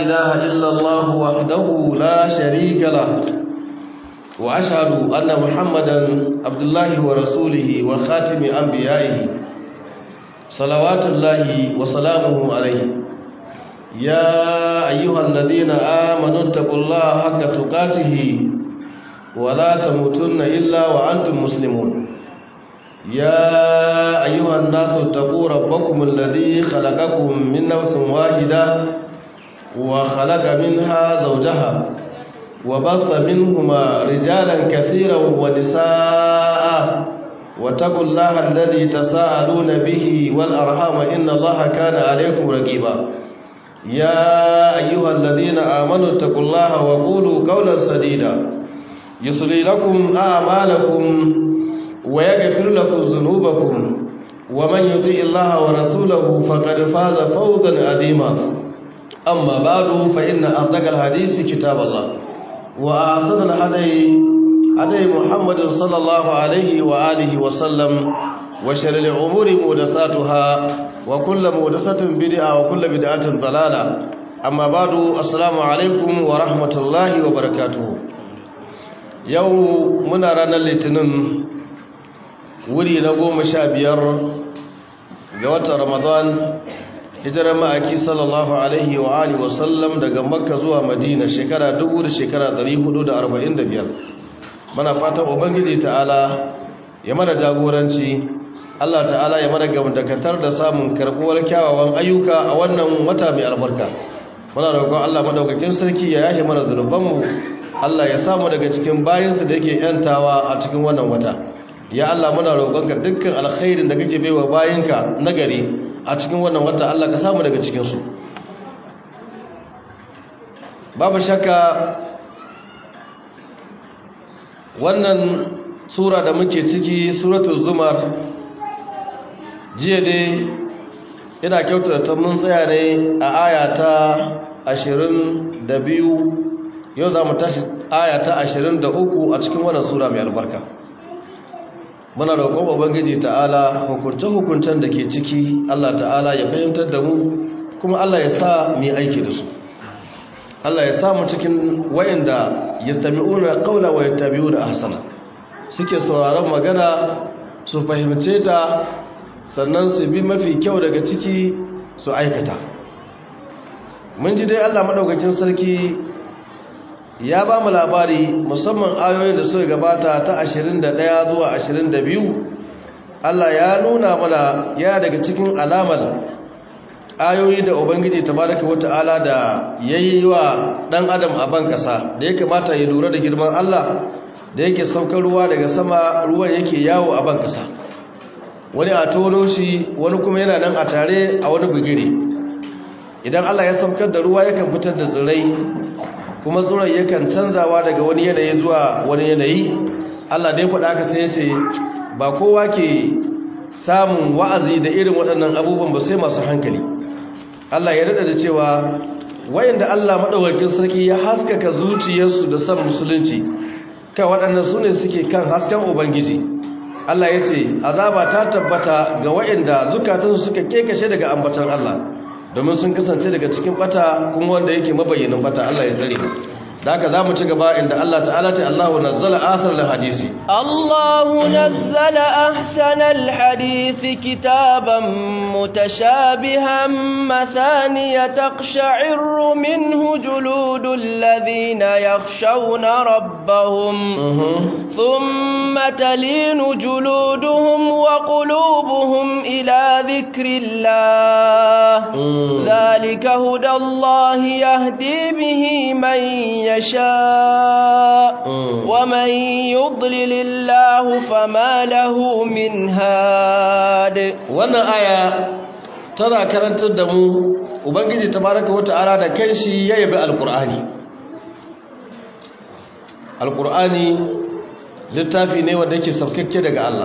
إله إلا الله وحده لا شريك له وأشهد أن محمدا عبد الله ورسوله وخاتم أنبيائه صلوات الله وسلامه عليه يا أيها الذين آمنوا اتقوا الله حق تقاته ولا تموتن إلا وأنتم مسلمون يا أيها الناس اتقوا ربكم الذي خلقكم من نفس واحدة وخلق منها زوجها وبث منهما رجالا كثيرا ونساء واتقوا الله الذي تساءلون به والأرحام إن الله كان عليكم رقيبا يا أيها الذين آمنوا اتقوا الله وقولوا قولا سديدا يصلي لكم أعمالكم ويغفر لكم ذنوبكم ومن يطيع الله ورسوله فقد فاز فوزا عظيما أما بعد فإن أصدق الحديث كتاب الله وأحسن الهدي هدي محمد صلى الله عليه وآله وسلم وشر الأمور محدثاتها وكل محدثة بدعة وكل بدعة ضلالة أما بعد السلام عليكم ورحمة الله وبركاته يوم من رانا الاثنين wuri na goma sha biyar ga watan ramadan hijirar ma'aiki sallallahu alaihi wa alihi wasallam daga makka zuwa madina shekara dubu da shekara dari hudu da arba'in da biyar mana fatan ubangiji ta'ala ya mana jagoranci allah ta'ala ya mana gamdakatar da samun karbuwar kyawawan ayyuka a wannan wata mai albarka muna roƙon allah madaukakin sarki ya yahe mana zunubanmu allah ya samu daga cikin bayansa da yake yantawa a cikin wannan wata ya Allah muna roƙonka dukkan alkhairin da kake baiwa bayinka nagari a cikin wannan wata Allah ka samu daga cikin su babu shakka wannan sura da muke ciki suratul zumar jiya dai ina kyautata ta mun tsaya ne a aya ta 22 yau za mu tashi aya ta 23 a cikin wannan sura mai albarka muna roƙon ubangiji ta'ala hukunce-hukuncen da ke ciki Allah ta'ala ya fahimtar da mu kuma Allah ya sa mu aiki da su Allah ya sa mu cikin wayanda yastami'una qawla wa yattabi'una ahsana suke sauraron magana su fahimce ta sannan su bi mafi kyau daga ciki su aikata mun ji dai Allah madaukakin sarki ya ba mu labari musamman ayoyin da suka gabata ta 21 zuwa 22 Allah ya nuna mana ya daga cikin alamar ayoyi da ubangiji tabaraka wata'ala da yayi wa dan adam a ban kasa da ya kamata ya lura da girman Allah da yake saukar ruwa daga sama ruwan yake yawo a ban kasa wani a tono shi wani kuma yana nan a tare a wani bugire idan Allah ya saukar da ruwa yakan fitar da tsirrai kuma tsoron yakan canzawa daga wani yanayi zuwa wani yanayi Allah dai faɗa haka sai ya ce ba kowa ke samun wa'azi da irin waɗannan abubuwan ba sai masu hankali Allah ya rada da cewa wayanda Allah maɗaukakin sarki ya haskaka zuciyarsu da san musulunci kai waɗannan su ne suke kan hasken ubangiji Allah ya ce azaba ta tabbata ga wayanda zukatansu suka kekashe daga ambatan Allah domin sun kasance daga cikin bata kuma wanda yake mabayyanin bata Allah ya tsare da haka zamu ci gaba inda Allah ta'ala ta Allahu nazzala asal hadisi Allahu nazzala ahsanal hadisi kitaban mutashabihan mathaniya taqsha'iru minhu juludul ladhina yakhshawna rabbahum thumma talinu juluduhum wa qulubuhum ila dhikrillah ذلك هدى الله يهدي به من يشاء ومن يضلل الله فما له من هاد wannan aya tana karantar da mu ubangiji tabaraka wata'ala da kanshi ya yabi alqur'ani alqur'ani littafi ne wanda yake saukakke daga Allah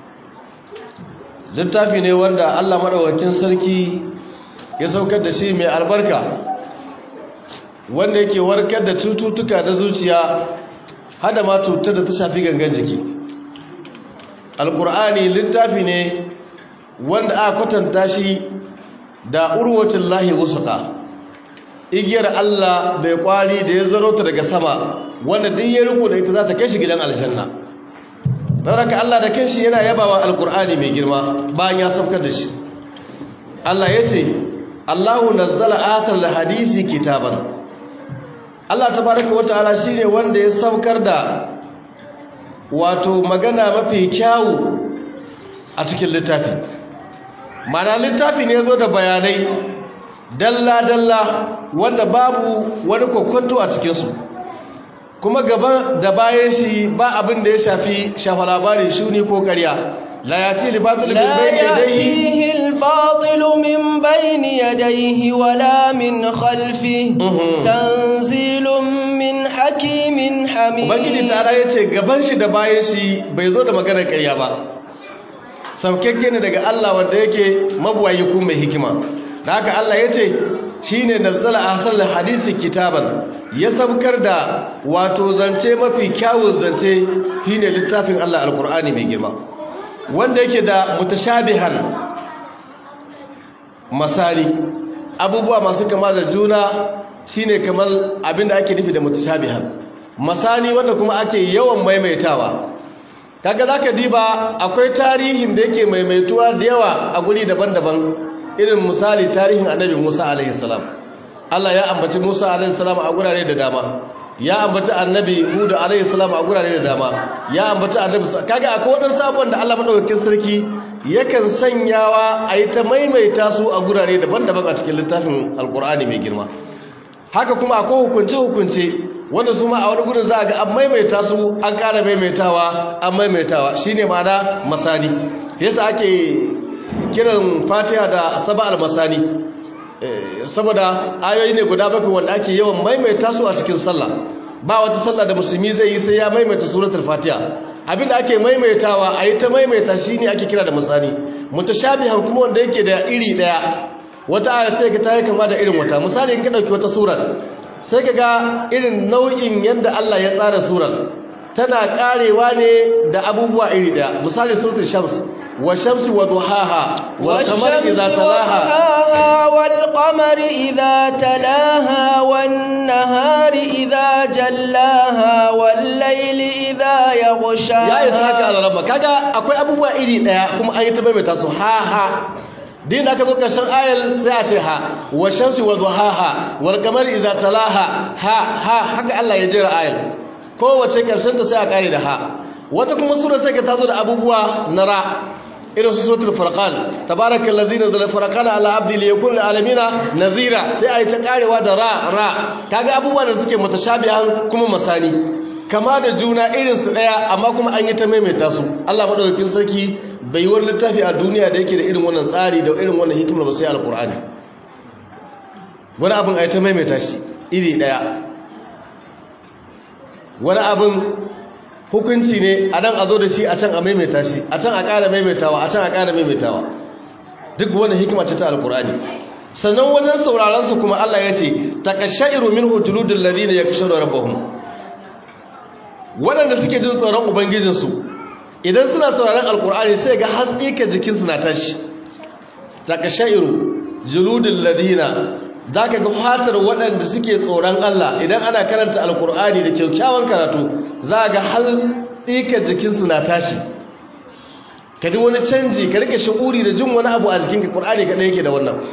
littafi ne wanda Allah madaukakin sarki ya saukar da shi mai albarka wanda yake warkar da cututtuka da zuciya hada ma cutar da ta shafi gangan jiki alkur'ani littafi ne wanda aka kwatanta shi da urwatin lahi wusuka igiyar Allah bai kwari da ya zaro ta daga sama wanda duk ya riko da ita za ta kai shi gidan aljanna don haka Allah da kanshi yana yabawa alkur'ani mai girma bayan ya saukar da shi Allah ya ce Allahu nazzala asal hadisi kitaban Allah tabaraka wata'ala shine wanda ya saukar da wato magana mafi kyawu a cikin littafi mana littafi ne zo da bayanai dalla-dalla wanda babu wani kokonto a cikinsu kuma gaba da bayan shi ba abin da ya shafi shafa labarin shuni ko karya la yati libatul min bayni yadayhi al-batil min bayni yadayhi wala min khalfihi tanzilun min hakimin hamid ubangiji tara yace gaban shi da bayan shi bai zo da maganar karya ba saukakke ne daga Allah wanda yake mabuwayi ko mai hikima da haka Allah yace shine nazzala ahsal hadisi kitaban ya sabkar da wato zance mafi kyawun zance shine littafin Allah alqur'ani mai girma wanda yake da mutashabihan masali abubuwa masu kama da juna shine kamar abinda ake nufi da mutashabihan masani wanda kuma ake yawan maimaitawa kaga zaka diba akwai tarihin da yake maimaituwa da yawa a guri daban-daban irin misali tarihin annabi Musa alaihi salam Allah ya ambaci Musa alaihi salam a gurare da dama ya ambaci annabi Hud alaihi salam a gurare da dama ya ambaci annabi kaga akwai wadansu abubuwan da Allah madaukakin sarki yakan sanyawa a yi ta maimaita su a gurare daban-daban a cikin littafin alkur'ani mai girma haka kuma akwai hukunce-hukunce wanda su ma a wani gudun za a ga an maimaita su an ƙara maimaitawa an maimaitawa shine ma'ana masani yasa ake kiran fatiha da saba al-masani saboda ayoyi ne guda bakwai wanda ake yawan maimaita su a cikin sallah ba wata sallah da musulmi zai yi sai ya maimaita suratul fatiha abinda ake maimaitawa a yi ta maimaita shine ake kira da masani mutashabihan kuma wanda yake da iri daya wata aya sai ka ta yi kama da irin wata misali in ka dauki wata surar sai ka ga irin nau'in yadda Allah ya tsara surar tana karewa ne da abubuwa iri daya misali suratul shams wa shamsi wa duhaha wal qamari idza talaha wal qamari idza talaha wan nahari idza jallaha wal layli idza yaghsha ya isa haka alaraba kaga akwai abubuwa iri daya kuma an yi ta maimaita su ha ha din aka zo ƙarshen ayal sai a ce ha wa shamsi wa duhaha wal qamari idza talaha ha ha haka Allah ya jira ayal kowace ƙarshen ta sai a kare da ha wata kuma sura sai ka tazo da abubuwa na ra irin su suratul furqan tabarakal ladzi nazzala furqana ala abdi liyakun lil alamina nazira sai ayi ta karewa da ra ra kaga abubuwa da suke mutashabihan kuma masani kama da juna irin su daya amma kuma an yi ta maimaita su Allah madaukakin sarki bai wani littafi a duniya da yake da irin wannan tsari da irin wannan hikimar ba sai alkur'ani wani abin a yi ta maimaita shi iri daya wani abin hukunci ne a nan a zo da shi a can a maimaita shi a can a ƙara maimaitawa a can a ƙara maimaitawa duk wani hikima ce ta alkur'ani sannan wajen sauraron su kuma Allah ya ce takashairu minhu juludul ladina yakshawna rabbahum waɗanda suke jin tsoron ubangijinsu idan suna sauraron alkur'ani sai ga hatsika jikinsu na tashi daga sha'iru juludin ladina za ka ga fatar waɗanda suke tsoron Allah idan ana karanta alkur'ani da kyaukyawan karatu za ga hatsika jikinsu na tashi ka ji wani canji ka rike shi'uri da jin wani abu a jikinka ƙur'ani kaɗai yake da wannan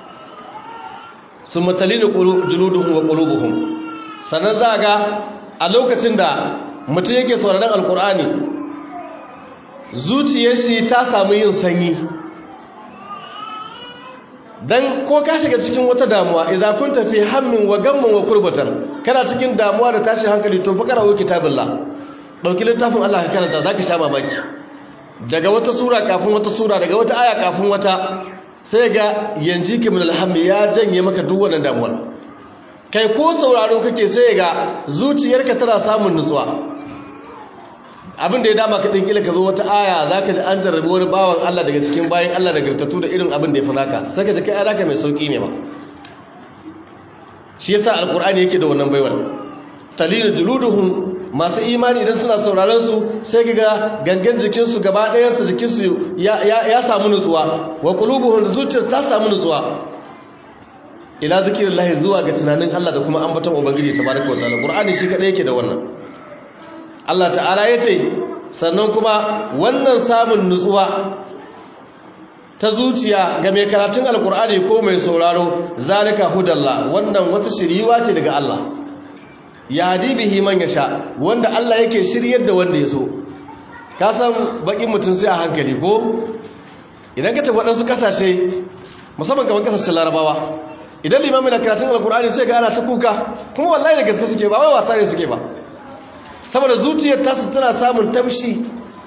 sun matalini juluduhun wa ƙulubuhun sannan za ga a lokacin da mutum yake sauraron alkur'ani zuciyar shi ta samu yin sanyi dan ko ka shiga cikin wata damuwa idza kunta fi hammin wa gammin wa kurbatan kana cikin damuwa da tashin hankali to fa karawo kitabillah dauki littafin Allah ka karanta zaka sha mamaki daga wata sura kafin wata sura daga wata aya kafin wata sai ga yanji ki min alhammi ya janye maka duk wannan damuwar kai ko sauraro kake sai ga zuciyarka tana samun nutsuwa abin da ya dama ka tsinkila ka zo wata aya za ka ji an jarrabi wani bawan Allah daga cikin bayan Allah da gartatu da irin abin da ya fi naka sai ka ji kai alaka mai sauƙi ne ba shi yasa alkur'ani yake da wannan baiwar talilu juluduhum masu imani idan suna sauraron su sai ga gangan jikinsu gaba ɗayansa jikinsu ya samu nutsuwa wa qulubuhum zuciyar ta samu nutsuwa ila zikirillahi zuwa ga tunanin Allah da kuma ambaton ubangiji tabaraka wa ta'ala qur'ani shi kadai yake da wannan Allah ta'ala yace sannan kuma wannan samun nutsuwa ta zuciya ga mai karatun alkur'ani ko mai sauraro zalika hudallah wannan wata shiriwa ce daga Allah ya hadi bihi man yasha wanda Allah yake shiryar da wanda ya so ka san bakin mutum sai a hankali ko idan ka tafi waɗansu kasashe musamman kamar kasashen larabawa idan limami na karatun alkur'ani sai ga ana ta kuka kuma wallahi da gaske suke ba wai wasa ne suke ba saboda zuciyar tasu tana samun tamshi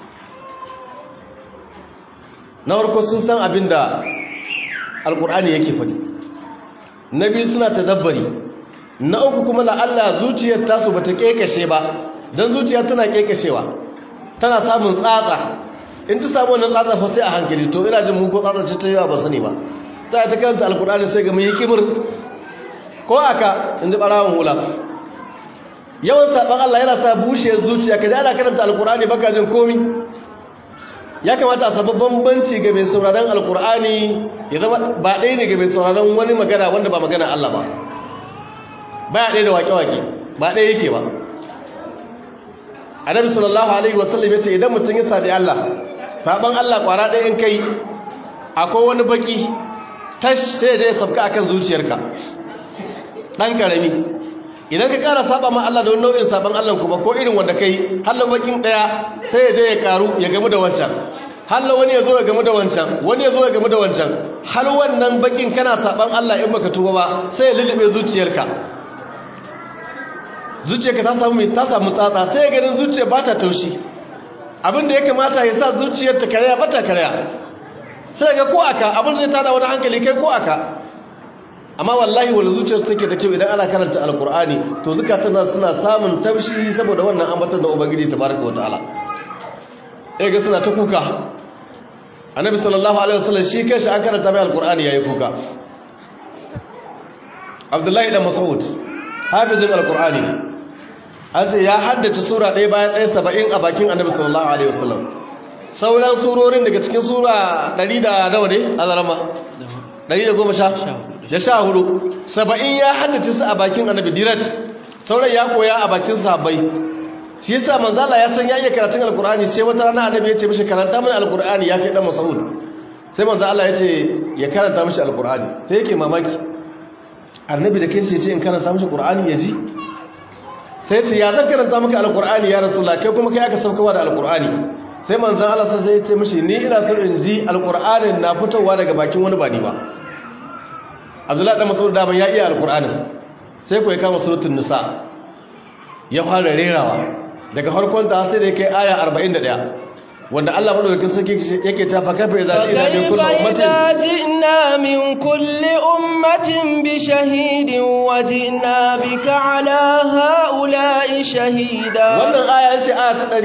na farko sun san abin da alkur'ani yake faɗi na biyu suna tadabbari na uku kuma la'alla zuciyar tasu ba ta ƙeƙashe ba don zuciya tana ƙeƙashewa tana samun tsatsa in ta samu wannan tsatsa fa sai a hankali to ina jin muku tsatsa ce ta yawa ba sani ba sai ta karanta alkur'ani sai ga mai kibir ko aka in ji ɓarawon hula yawan saɓon allah yana sa bushiyar zuciya ka ji ana karanta alkur'ani baka jin komi ya kamata a samu bambanci ga mai sauraron alkur'ani ya zama ba ɗaya ne ga mai sauraron wani magana wanda ba magana Allah ba ba ya ɗaya da waƙe-waƙe ba ɗaya yake ba annabi sallallahu alaihi wasallam ya ce idan mutum ya sabi Allah saban Allah ƙwara ɗaya in kai akwai wani baki tash sai ya sabka akan zuciyarka ɗan ƙarami idan ka ƙara saba ma Allah da wani nau'in saban Allah kuma ko irin wanda kai hallo bakin ɗaya sai ya je ya karu ya gamu da wancan hallo wani ya zo ya gamu da wancan wani ya zo ya gamu da wancan hal wannan bakin kana saban Allah in baka tuba ba sai ya lulube zuciyarka zuciyarka ta samu ta samu tsatsa sai ya ganin zuciya ba ta taushi abin da ya kamata ya sa zuciyar ta karya ba ta karya sai ga ko aka abin zai tada wani hankali kai ko aka amma wallahi wani zuciyar take da kyau idan ana karanta alkur'ani to zukatan suna samun taushi saboda wannan ambaton da ubangiji tabaraka wataala eh ga suna ta kuka annabi sallallahu alaihi wasallam shi kanshi an karanta mai alkur'ani yayi kuka abdullahi dan mas'ud hafizin alkur'ani an ce ya haddace sura ɗaya bayan ɗaya saba'in a bakin annabi sallallahu alaihi wasallam sauran surorin daga cikin sura ɗari da nawa ne a zarama ɗari da goma sha ya sha hudu saba'in ya haddace su a bakin annabi dirat sauran ya koya a bakin sahabbai shi yasa manzala ya san ya iya karatun alkur'ani sai wata rana annabi ya ce mishi karanta mana alkur'ani ya kai dan mas'ud sai manzo Allah ya ce ya karanta mishi alkur'ani sai yake mamaki annabi da kansa ya ce in karanta mishi qur'ani ya ji sai ce ya zan karanta maka alkur'ani ya rasulullah kai kuma kai aka saukawa da alkur'ani sai manzo Allah sai ya ce mishi ni ina so in ji alkur'anin na fitowa daga bakin wani ba ni ba abdullahi dan mas'ud da ban ya iya alkur'anin sai ku ya kama suratul nisa ya fara rerawa daga farkon ta sai da kai aya 41 wanda Allah madaukakin sarki yake ta fa kafa idza ina min kulli ummatin ji'na min kulli ummatin bi shahidin wa ji'na bika ala haula'i shahida wannan aya ce aya ta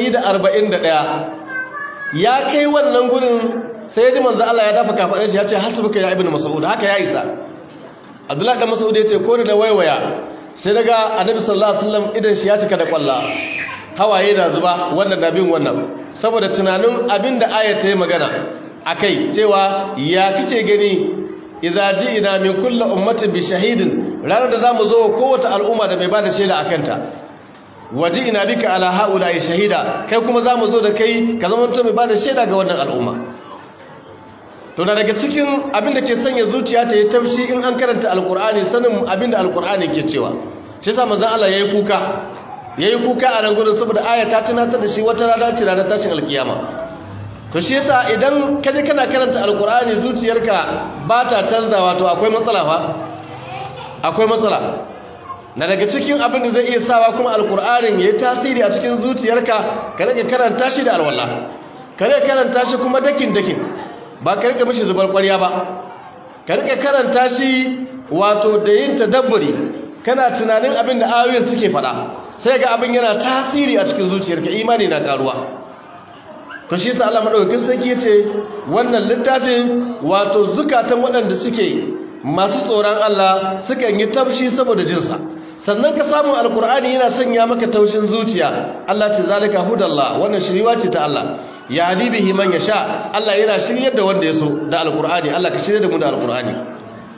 141 ya kai wannan gurin sai ji manzo Allah ya dafa kafadar shi ya ce hasbuka ya ibnu mas'ud haka ya isa Abdullahi dan Mas'ud ya ce ko da waiwaya sai daga Annabi sallallahu alaihi wasallam idan shi ya cika da kwalla hawaye na zuba wannan da bin wannan saboda tunanin abinda ayat ta yi magana akai cewa ya kace gani idza ji'na min kulli ummatin bi shahidin ranar da zamu zo kowace al'umma da mai bada shaida akanta waji'na bika ala haula'i shahida kai kuma zamu zo da kai ka zama mutum mai bada shaida ga wannan al'umma to na daga cikin abin da ke sanya zuciya ta yi tafshi in an karanta alkur'ani sanin abin da alkur'ani ke cewa shi sa manzon Allah yayi kuka yayi kuka a nan gurin saboda aya ta tunatar da shi wata rana ce ranar tashin alkiyama to shi yasa idan ka je kana karanta alkur'ani zuciyarka ba ta canzawa to akwai matsala fa akwai matsala na daga cikin abin da zai iya sawa kuma alkur'anin yayi tasiri a cikin zuciyarka ka rage karanta shi da alwala ka rage karanta shi kuma dakin dakin ba ka rika mishi zubar ƙwarya ba ka rika karanta shi wato da yin tadabburi kana tunanin abin da ayoyin suke faɗa sai ga abin yana tasiri a cikin zuciyarka imani na karuwa to shi yasa Allah madaukakin sarki yace wannan littafin wato zukatan waɗanda suke masu tsoron Allah suka yi tafshi saboda jinsa sannan ka samu alkur'ani yana sanya maka taushin zuciya Allah ce zalika hudallah wannan shiriwa ce ta Allah ya hadi bihi man yasha Allah yana shiryar da wanda yaso da alkur'ani Allah ka shirye da mu da alkur'ani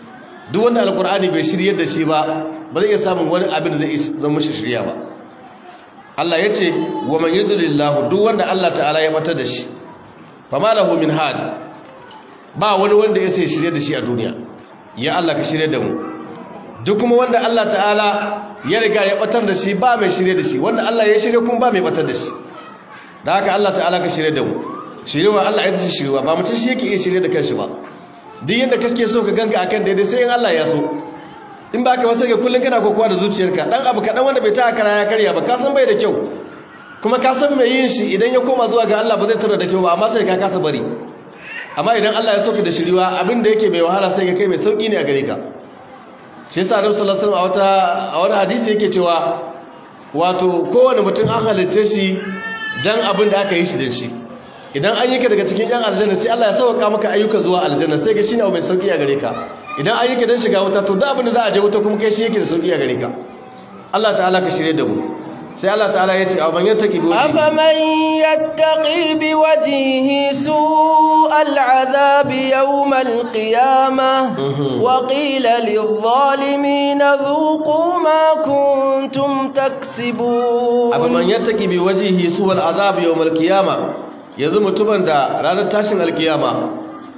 duk wanda alkur'ani bai shiryar da shi ba ba zai iya samun wani abin da zai zama shi shirya ba Allah ya ce wa man yudlillahu duk wanda Allah ta'ala ya batar da shi fama lahu min had ba wani wanda ya sai shirye da shi a duniya ya Allah ka shirye da mu duk kuma wanda Allah ta'ala ya riga ya batar da shi ba mai shirye da shi wanda Allah ya shirye kuma ba mai batar da shi da haka Allah ta'ala ka shirye da mu shirewa Allah ya tashi shirewa ba mutum shi yake iya shirye da kanshi ba duk yanda kake so ka ganka akan daidai sai in Allah ya so in ba ka wasu ga kullum kana kokowa da zuciyarka dan abu kaɗan wanda bai ta kara ya karya ba ka san bai da kyau kuma ka san mai yin shi idan ya koma zuwa ga Allah ba zai tura da kyau ba amma sai ka kasa bari amma idan Allah ya soka da shiriwa abin da yake mai wahala sai ka kai mai sauki ne a gare ka shi yasa Annabi sallallahu alaihi wasallam a wata a wani hadisi yake cewa wato kowane mutum an halitta shi dan abin da aka yi shi dan shi idan an yi ka daga cikin yan aljanna sai Allah ya sauka maka ayyuka zuwa aljanna sai ga shine abu mai sauki a gare ka idan an yi ka dan shiga wuta to duk abin da za a je wuta kuma kai shi yake da sauki a gare ka Allah ta'ala ka shirye da mu sai Allah ta'ala ya ce a man yattaqi bi afaman yattaqi bi wajhihi su'al 'adhabi yawm al-qiyamah wa qila lidh-dhalimin dhuqu ma kuntum taksibun afaman yattaqi bi wajhihi su'al 'adhabi yawm al-qiyamah yanzu mutumin da ranar tashin alkiyama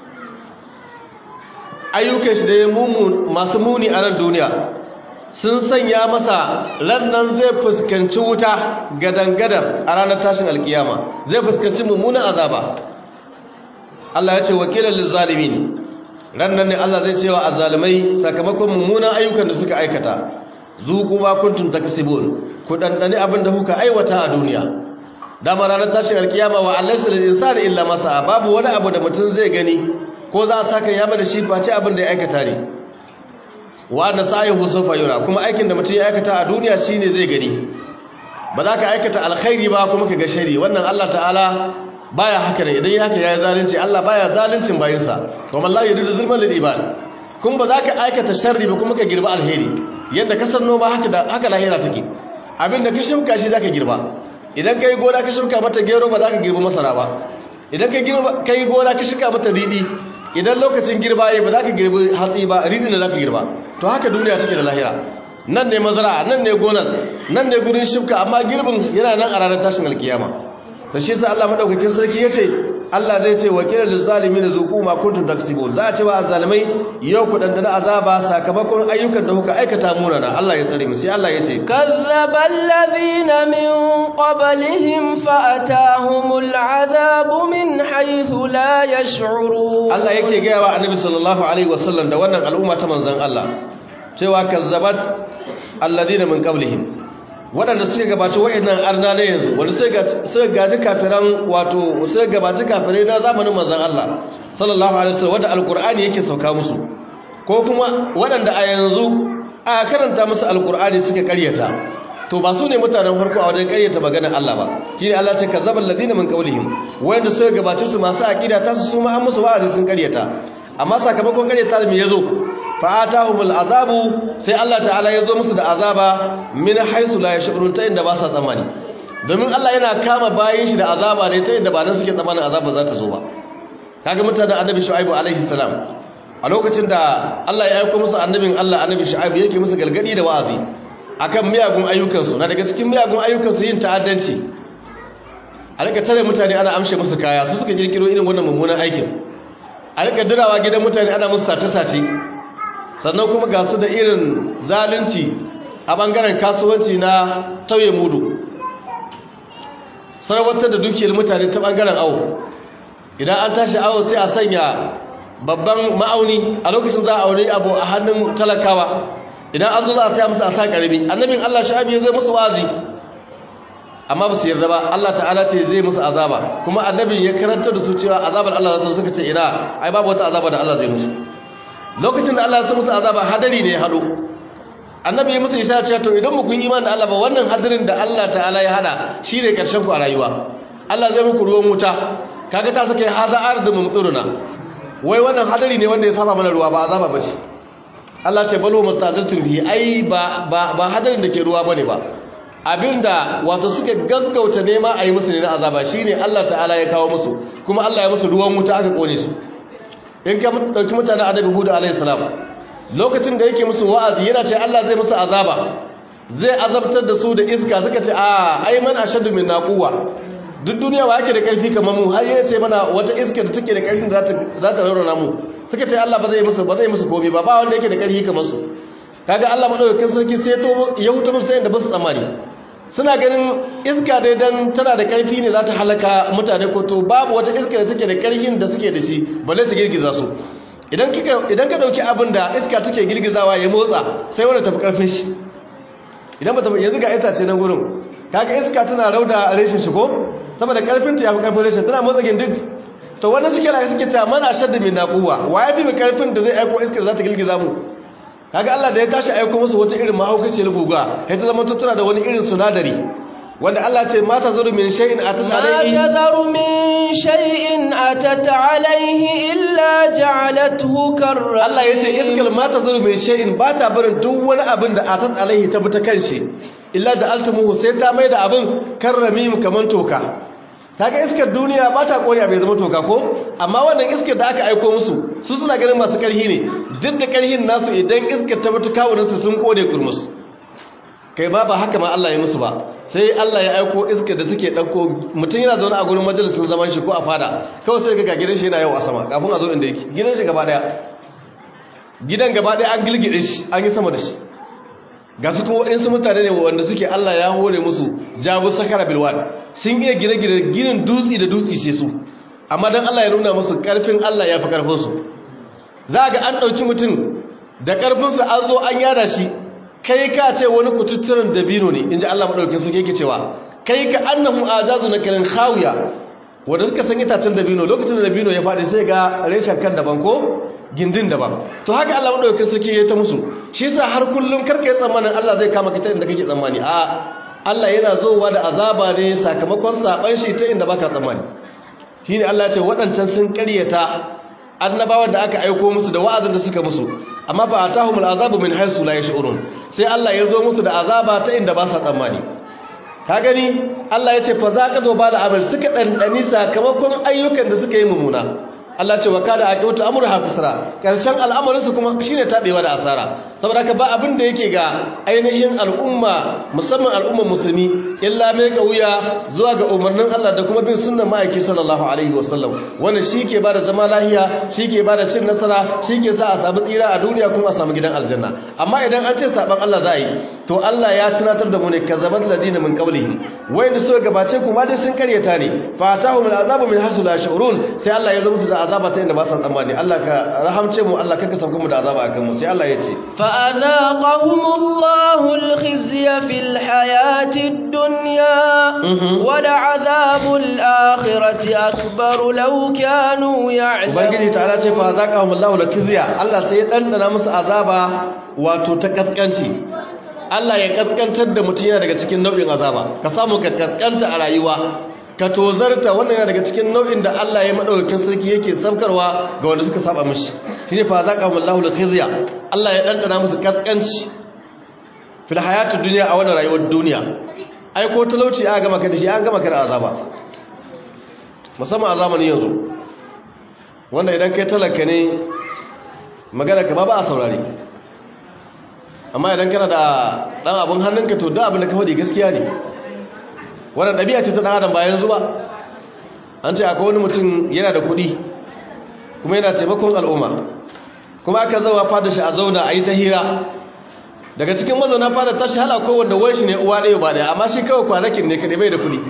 ayyukan shi da ya masu muni a nan duniya sun sanya masa rannan zai fuskanci wuta gadan-gadan a ranar tashin alkiyama zai fuskanci mummunan azaba Allah ya ce wakilan lizalimin rannan ne Allah zai cewa azalimai sakamakon mummunan ayyukan da suka aikata zuku ma kuntum takasibun ku dandane abin da kuka aiwata a duniya dama ranar tashin alkiyama wa allaysa lil insani illa ma sa'a babu wani abu da mutum zai gani ko za a saka yaba da shi face abin da ya aikata ne wa da sa'ayuhu sawfa yura kuma aikin da mutum ya aikata a duniya shine zai gani ba za ka aikata alkhairi ba kuma ka ga shari wannan Allah ta'ala baya haka ne idan ya haka yayi zalunci Allah baya zaluncin bayinsa kuma Allah yuridu zulman lil ibad kuma ba za ka aikata sharri ba kuma ka girba alheri yadda ka san noma haka da haka lahira take abin da ka shimka shi zaka girba idan kai gona ka shimka mata gero ba za ka girba masara ba idan kai gona ka shimka mata riɗi idan lokacin girba yi ba za ka girbi hatsi ba rini da za ka girba to haka duniya take da lahira nan ne mazara nan ne gonan nan ne gurin shifka amma girbin yana nan a ranar tashin alkiyama ta shi sa Allah madaukakin sarki ya ce Allah zai ce wakilar lizalimi da zuku ma kuntum taksibun za a ce wa azzalimai yau ku dandana azaba sakamakon ayyukan da kuka aikata munana Allah ya tsare mu sai Allah ya ce kazzaba alladhina min qablihim fa atahumul azabu min haythu la yash'urun Allah yake ga wa annabi sallallahu alaihi wasallam da wannan al'umma ta manzon Allah cewa kazzabat alladhina min qablihim waɗanda suka gabaci wa'annan arna na yanzu wanda suka gaji kafiran wato suka gabaci kafirai na zamanin manzon Allah sallallahu alaihi wasallam wanda alqur'ani yake sauka musu ko kuma waɗanda a yanzu a karanta musu alqur'ani suka karyata to ba su ne mutanen farko a wajen karyata maganar Allah ba shi ne Allah ce kazzabal ladina min qawlihim wanda suka gabaci su masu aqida ta su ma an musu wa'azi sun karyata amma sakamakon karyata me yazo fa'atahumul azabu sai Allah ta'ala ya zo musu da azaba min haisu la yashurun ta inda ba sa tsammani domin Allah yana kama bayin shi da azaba ne ta inda ba nan suke tsammanin azaba za ta zo ba kaga mutanen annabi shu'aibu alaihi salam a lokacin da Allah ya aika musu annabin Allah annabi shu'aibu yake musu galgadi da wa'azi akan miyagun ayyukansu na daga cikin miyagun ayyukansu yin ta'addanci a rika tare mutane ana amshe musu kaya su suka kirkiro irin wannan mummunan aikin a rika dirawa gidan mutane ana musu sace-sace sannan kuma ga su da irin zalunci a bangaren kasuwanci na tauye mudu sarwatar da dukiyar mutane ta bangaren awo idan an tashi awo sai a sanya babban ma'auni a lokacin za a aure abu a hannun talakawa idan an zo za a saya musu a sa karbi annabin Allah sha'abi ya zai musu wazi amma ba su yarda ba Allah ta'ala ce zai musu azaba kuma annabin ya karanta da su cewa azabar Allah za ta suka ce ina ai babu wata azaba da Allah zai musu lokacin da Allah ya musu azaba hadari ne ya hado annabi ya musu isharar cewa to idan muku yi imani da Allah ba wannan hadarin da Allah ta'ala ya hada shine karshen ku a rayuwa Allah zai muku ruwan wuta kaga ta saka haza ardu mumturuna wai wannan hadari ne wanda ya saba mana ruwa ba azaba bace Allah ce balo mustaqiltun bihi ai ba ba ba hadarin da ke ruwa bane ba abinda wato suka gaggauta nema a yi musu ne na azaba shine Allah ta'ala ya kawo musu kuma Allah ya musu ruwan wuta aka kone su in ka dauki mutanen annabi hudu alayhi salam lokacin da yake musu wa'azi yana ce Allah zai musu azaba zai azabtar da su da iska suka ce a ai man ashaddu min naquwa duk duniya wa yake da karfi kamar mu har yayin sai mana wata iska da take da karfin da za ta raurana mu suka ce Allah ba zai musu ba zai musu komai ba ba wanda yake da karfi kamar su kaga Allah madaukakin sarki sai to ya huta musu ta inda ba su tsammani suna ganin iska dai dan tana da karfi ne za ta halaka mutane ko to babu wata iska da take da karfin da suke da shi balle ta girgiza su idan kika idan ka dauki abin da iska take girgizawa ya motsa sai wanda tafi karfin shi idan ba ta yanzu ga itace nan gurin kaga iska tana rauda reshin shi ko saboda karfin ta yafi karfin reshin tana motsa gindin to wannan suke la suke ta mana shadda min naquwa wa yafi mai karfin da zai aiko iska da za ta girgiza mu kaga Allah da ya tashi aiko musu wata irin mahaukaciyar guga sai ta zama tutura da wani irin sunadari wanda Allah ce mata zuru min shay'in atat alayhi ma tadharu min shay'in atat alayhi illa ja'alathu karra Allah yace iskal mata zuru min shay'in ba ta barin duk wani abin da atat alayhi ta bi ta kanshi illa ja'altumuhu sai ta mai da abin karramim kaman toka kaga iskar duniya ba ta koriya bai zama toka ko amma wannan iskar da aka aiko musu su suna ganin masu karhi ne duk da karhin nasu idan iskar ta mutu kawunansu sun kone kurmus kai ba ba haka ma Allah ya musu ba sai Allah ya aiko iskar da take dauko mutum yana zaune a gurin majalisin zaman shi ko a fada kawai sai ga gidan shi yana yau a sama kafin a zo inda yake gidan shi gaba daya gidan gaba daya an gilgide shi an yi sama da shi ga su kuma waɗansu mutane ne wanda suke Allah ya hore musu jabu sakara bilwan sun iya gine-gine ginin dutse da dutse sai su amma don Allah ya nuna musu ƙarfin Allah ya fi ƙarfinsu za ga an ɗauki mutum da ƙarfinsa an zo an yada shi kai ka ce wani kututturen dabino ne in ji Allah maɗaukin su yake cewa kai ka annahu ajazu na kirin hawiya wanda suka san itacen dabino lokacin da dabino ya faɗi sai ga reshen kan daban ko gindin daban to haka Allah maɗaukin sarki ya ta musu shi sa har kullum karka yi tsammanin Allah zai kama ka ta inda kake tsammani a Allah yana zowa da azaba ne sakamakon saban shi ta inda baka tsammani shine Allah ya ce waɗancan sun ƙaryata annabawan da aka aiko musu da wa'azin da suka musu amma fa atahumul azabu min haythu la yash'urun sai Allah ya zo musu da azaba ta inda ba sa tsammani ka gani Allah ya ce fa zaqa zo ba da amal suka dandani sakamakon ayyukan da suka yi mumuna Allah ce wa kada aqawta amruha kusra karshen al'amarin su kuma shine tabewa da asara saboda haka ba abin da yake ga ainihin al'umma musamman al'ummar musulmi illa mai kauya zuwa ga umarnin Allah da kuma bin sunnar ma'aiki sallallahu alaihi wasallam wannan shike bada zama lahiya shike bada cin nasara shike sa a samu tsira a duniya kuma a samu gidan aljanna amma idan an ce saban Allah za a yi to Allah ya tunatar da mu ne kazzabat ladina min qablihim wayanda suka gabace kuma dai sun karyata ne fa atahum al'azabu min hasu la shurun sai Allah ya zo musu da azaba ta inda ba sa tsammani Allah ka rahamce mu Allah ka sauka mu da azaba akan mu sai Allah ya ce fa adaqahumullahu al-khizya fil hayati ad-dunya wa la'adhabul akhirati akbar law kanu ya'lamun ubangiji ta'ala ce fa adaqahumullahu al-khizya Allah sai ya dandana musu azaba wato ta kaskanci Allah ya kaskantar da mutum yana daga cikin nau'in azaba ka samu ka kaskanta a rayuwa ka tozarta wannan yana daga cikin nau'in da Allah ya madaukakin sarki yake saukarwa ga wanda suka saba mishi shine fa zaqahumullahu al-khizya Allah ya dandana musu kaskanci fil hayatid dunya a wannan rayuwar duniya ai ko talauci aka gama ka da shi an gama ka da azaba musamman a zamanin yanzu wanda idan kai talaka ne magana ka ba ba a saurare amma idan kana da dan abun hannunka to da abin da ka faɗi gaskiya ne wannan ɗabi'a ce ta ɗan adam bayan zuba an ce akwai wani mutum yana da kuɗi kuma yana taimakon al'umma kuma aka zawa fada shi a zauna a yi ta hira daga cikin mazauna fada tashi hala ko wanda wani shi ne uwa ɗaya ba ɗaya amma shi kawai kwanakin ne kaɗai bai da kuɗi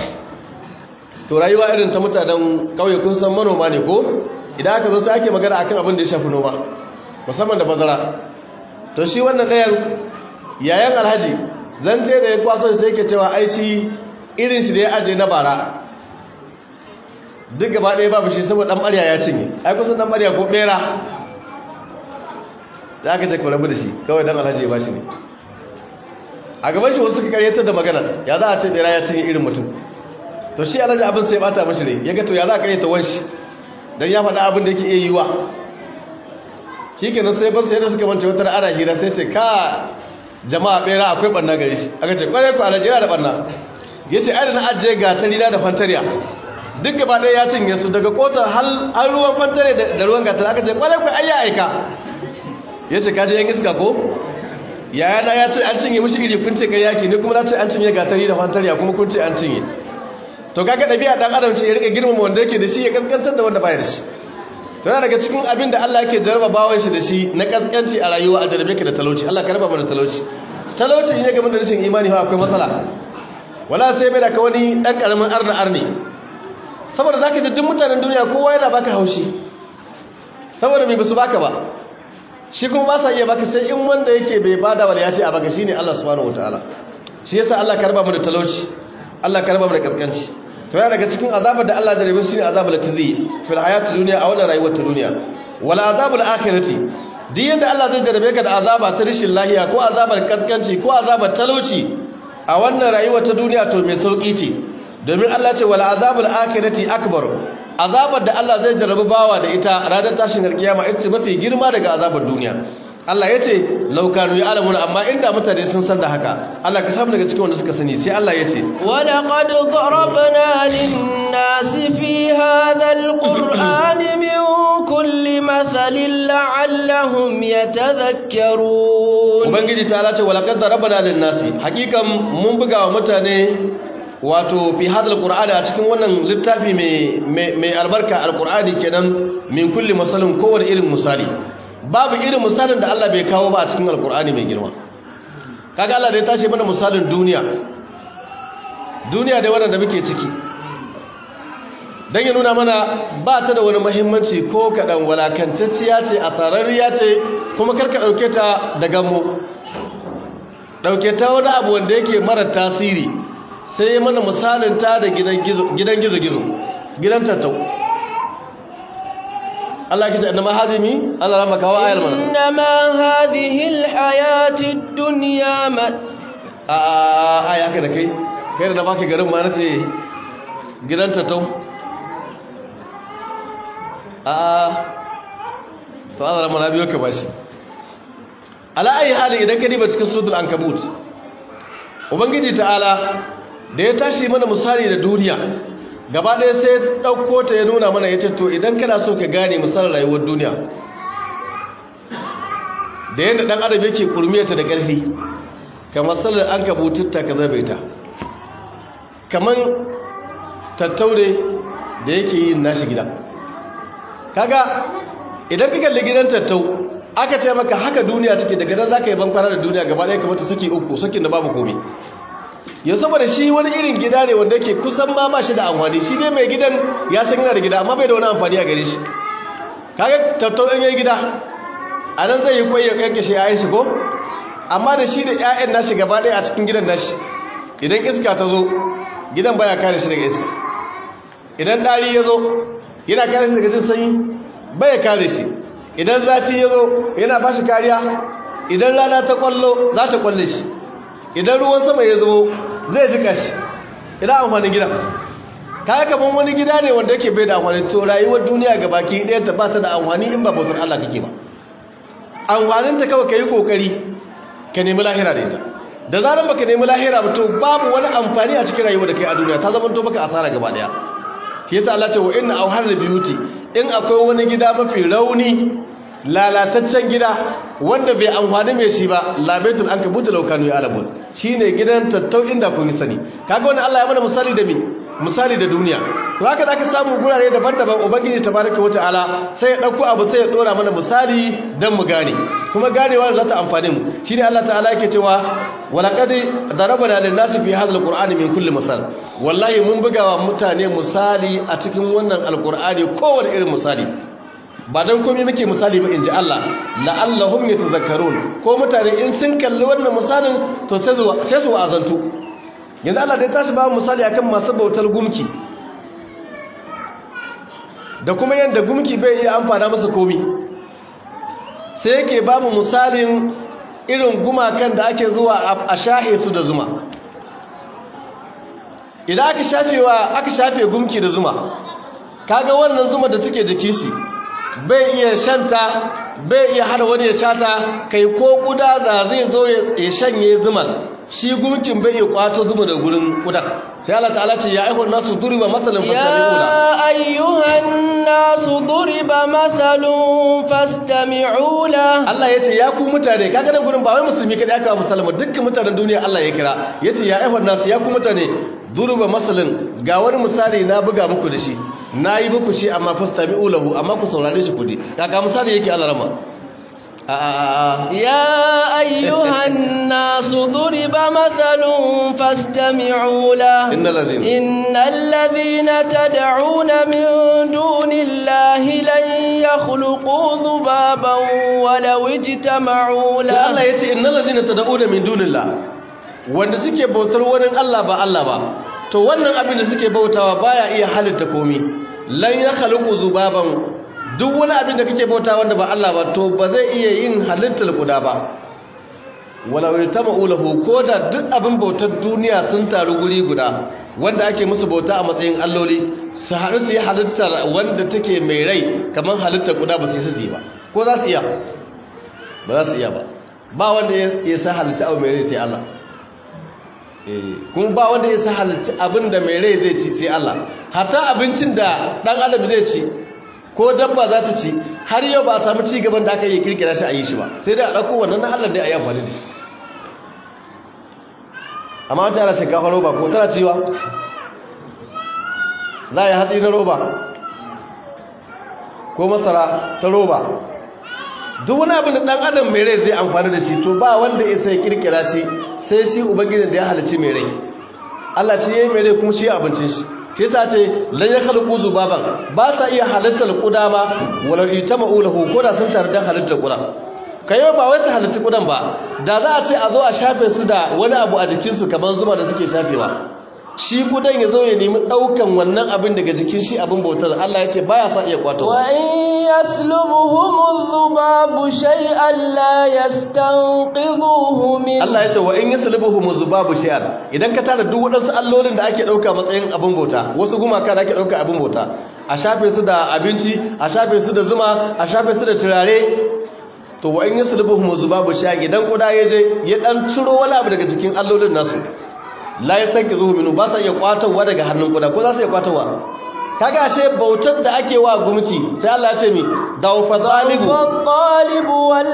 to rayuwa irin ta mutanen ƙauye kun san manoma ne ko idan aka zo sai ake magana akan abin da ya shafi noma musamman da bazara to shi wannan ɗayan yayan alhaji zance da ya kwaso sai ke cewa ai shi irin shi da ya aje na bara duk gaba ɗaya babu shi saboda ɗan ɓarya ya cinye ai kusan ɗan ɓarya ko ɓera da aka ce kwarabu da shi kawai ɗan alhaji ya ba shi ne a gaban shi wasu karyatar da magana ya za a ce ɓera ya cinye irin mutum to shi alhaji abin sai bata mashi ne ya ga to ya za a karyata wanshi don ya faɗa abin da yake iya yiwa shi kenan sai basu yadda suka mance wata ana hira sai ce ka jama'a bera akwai ɓanna gari shi aka ce kwarai ku alhaji yana da ɓanna ya ce ai da na ajiye gatarina da fantariya duk gaba ɗaya ya cinye su daga kotar har ruwan fantare da ruwan gatar aka ce kwarai ku ayya aika ya ce kaji yan iska ko yayana ya ce an cinye mishi iri kun ce kai yaki ne kuma na ce an cinye gatari da fantariya kuma kun ce an cinye to kaga ɗabi'a ɗan adam ce ya rika girmama wanda yake da shi ya kaskantar da wanda baya da shi to yana daga cikin abin da Allah yake jarraba bawan shi da shi na kaskanci a rayuwa a jarrabe ka da talauci Allah ka raba mu da talauci talauci ne game da rashin imani fa akwai matsala wala sai bai da ka wani dan karamin arna arni saboda zaka ji duk mutanen duniya kowa yana baka haushi saboda bai basu baka ba shi kuma ba sa iya baka sai in wanda yake bai bada wala ya ce a baka shine Allah subhanahu wataala shi yasa Allah ka raba mu da talauci Allah ka raba mu da kaskanci to yana daga cikin azabar da Allah da rabu shine azabul khizi fil hayati dunya a wannan rayuwar ta duniya wala azabul akhirati duk yadda Allah zai jarabe ka da azaba ta rishin lahiya ko azabar kaskanci ko azabar talauci a wannan rayuwar ta duniya to mai sauki ce domin Allah ce wala azabul akhirati akbar azabar da Allah zai jarabi bawa da ita ranar tashin alkiyama ita ce mafi girma daga azabar duniya Allah ya ce laukanu ya alamuna amma inda mutane sun san da haka Allah ka samu daga cikin wanda suka sani sai Allah ya ce ولقد ضربنا للناس في هذا القرآن من كل مثل لعلهم يتذكرون ubangiji ta alace walaqad darabana lin nasi hakikan mun buga wa mutane wato fi hadal qur'ani a cikin wannan littafi mai mai albarka alqur'ani kenan min kulli masalin kowane irin misali babu irin misalin da Allah bai kawo ba a cikin alqur'ani mai girma kaga Allah da ya tashi mana misalin duniya duniya da wannan da muke ciki dan ya nuna mana ba ta da wani muhimmanci ko kadan walakantacciya ce a sararriya ce kuma karka dauke ta daga mu dauke ta wani abu wanda yake mara tasiri sai ya mana misalin ta da gidan gizo-gizo gidan tattau Allah kisa annama hazimi Allah rama kawo ayar mana إنما هذه الحياة الدنيا م- a a ya kai da kai kai da na baki garin ma nace gidan tattau a a to Allah rama na biyo ka bashi ala ayi hali idan ka diba cikin suratul ankabut ubangiji ta'ala da ya tashi mana misali da duniya gaba ɗaya sai ɗauko ta ya nuna mana ya ce to idan kana so ka gane misalin rayuwar duniya da yadda ɗan adam yake kurmiyarta da ƙarfi kamar salar an kabututta ka zabe ta kamar tattaure da yake yin nashi gida kaga idan ka kalli gidan tattau aka ce maka haka duniya take daga nan za ka yi bankwana da duniya gaba ɗaya kamar ta saki uku sakin da babu komai ya saboda shi wani irin gida ne wanda ke kusan ma ba shi da amfani shi ne mai gidan ya san yana da gida amma bai da wani amfani a gare shi kaga tattau ɗan yayi gida a nan zai yi kwai ya kankashe yayin shi ko amma da shi da ƴaƴan nashi gaba ɗaya a cikin gidan nashi idan iska ta zo gidan baya kare shi daga iska idan ɗari ya zo yana kare shi daga jin sanyi baya kare shi idan zafi ya zo yana ba shi kariya idan rana ta kwallo za ta kwalle shi idan ruwan sama ya zo zai jika shi idan amfanin gida kayan kamar wani gida ne wanda yake bai da amfani to rayuwar duniya ga baki ɗaya ta ba ta da amfani in ba bautar Allah kake ba amfaninta kawai ka yi ƙoƙari ka nemi lahira da ita da zarar baka nemi lahira ba to babu wani amfani a cikin rayuwar da kai a duniya ta zama to baka asara gaba ɗaya shi yasa Allah ce wa inna auhar da biyuti in akwai wani gida mafi rauni lalataccen gida wanda bai amfani mai shi ba labaitul an kabuta laukanu ya alamun shi ne gidan tattau inda kun yi sani kaga wani Allah ya mana misali da mi misali da duniya to haka za ka samu gurare daban-daban ubangiji tabaraka wa ta'ala sai ya ɗauko abu sai ya ɗora mana misali don mu gane kuma ganewa da za ta amfani mu shi ne Allah ta'ala yake cewa walaƙad darabana lin nasi fi hadha alqur'ani min kulli misal wallahi mun bugawa mutane misali a cikin wannan alqur'ani kowane irin misali ba don komai muke misali ba in ji Allah la'allahum yatazakkarun ko mutane in sun kalli wannan misalin to sai su wa'azantu yanzu Allah dai tashi ba misali akan masu bautar gumki da kuma yadda gumki bai iya amfana masa komi sai yake ba mu misalin irin gumakan da ake zuwa a shahe su da zuma idan aka shafewa aka shafe gumki da zuma kaga wannan zuma da take jikin shi bai iya shanta bai iya hana wani ya shata kai ko kuda za zai zo ya shanye zuman shi gumkin bai iya kwato zuma da gurin kudan sai Allah ta'ala ce ya aihon nasu duriba masalan fastami'una يا أيها الناس ضرب مثل فاستمعوا له Allah ya ce ya ku mutane kaga nan gurin ba wai musulmi kadai aka wa musulma dukkan mutanen duniya Allah ya kira ya ce ya aihon nasu ya ku mutane duriba masalan ga wani misali na buga muku da shi na yi muku shi amma fastami'u lahu amma ku saurare shi kudi kaga misali yake Allah rama a a a يا أيها الناس ضرب مثل فاستمعوا له إن الذين إن الذين تدعون من دون الله لن يخلقوا ذبابا ولو اجتمعوا sai Allah له ya ce innal ladina tad'una min dunillah wanda suke bautar wani Allah ba Allah ba to wannan abin da suke bautawa baya iya halitta komi lan ya khaliqu zubaban duk wani abin da kake bauta wanda ba Allah ba to ba zai iya yin halittar guda ba wala yatama ulahu ko da duk abin bautar duniya sun taru guri guda wanda ake musu bauta a matsayin alloli su haɗu su yi halittar wanda take mai rai kamar halittar guda ba su yi su yi ba ko za su iya ba za su iya ba ba wanda ya sa halitta abu mai rai sai Allah Eh, kuma ba wanda ya sa halitta abin da mai rai zai ci sai Allah hatta abincin da ɗan adam zai ci ko dabba za ta ci har yau ba a samu ci gaban da aka yi kirkira shi a yi shi ba sai dai a ɗauko wannan na Allah dai a yi amfani da shi amma wata yana shinkafa roba ko tana ciwa za a yi hatsi na roba ko masara ta roba duk wani abin da ɗan adam mai rai zai amfani da shi to ba wanda ya sai kirkira shi sai shi ubangijin da ya halarci mai rai Allah shi ya yi mai rai kuma shi ya abincin shi shi yasa ce lan ya khalqu zubaban ba sa iya halittar kuda ma walau itama'u lahu ko da sun tare da halittar kuda kayo ba wai su halitta kudan ba da za a ce a zo a shafe su da wani abu a jikinsu kamar zuma da suke shafewa shi kudan ya zo ya nemi ɗaukan wannan abin daga jikin shi abin bautar Allah ya ce baya sa iya kwato وإن يسلبهم الذباب شيئا لا يستنقذوه منه Allah ya ce wa in yaslubuhum zubabu shay'an idan ka tara duk wadansu allolin da ake dauka matsayin abin bauta wasu gumaka da ake dauka abin bauta a shafe su da abinci a shafe su da zuma a shafe su da turare to wa in yaslubuhum zubabu shay'an idan kuda ya je ya dan ciro wani abu daga cikin allolin nasu la yastankizuhu minhu ba sa iya kwatowa daga hannun kuda ko za su iya kwatowa kaga ashe bautar da ake wa gumki sai Allah ya ce mi dawfa zalibu والطالب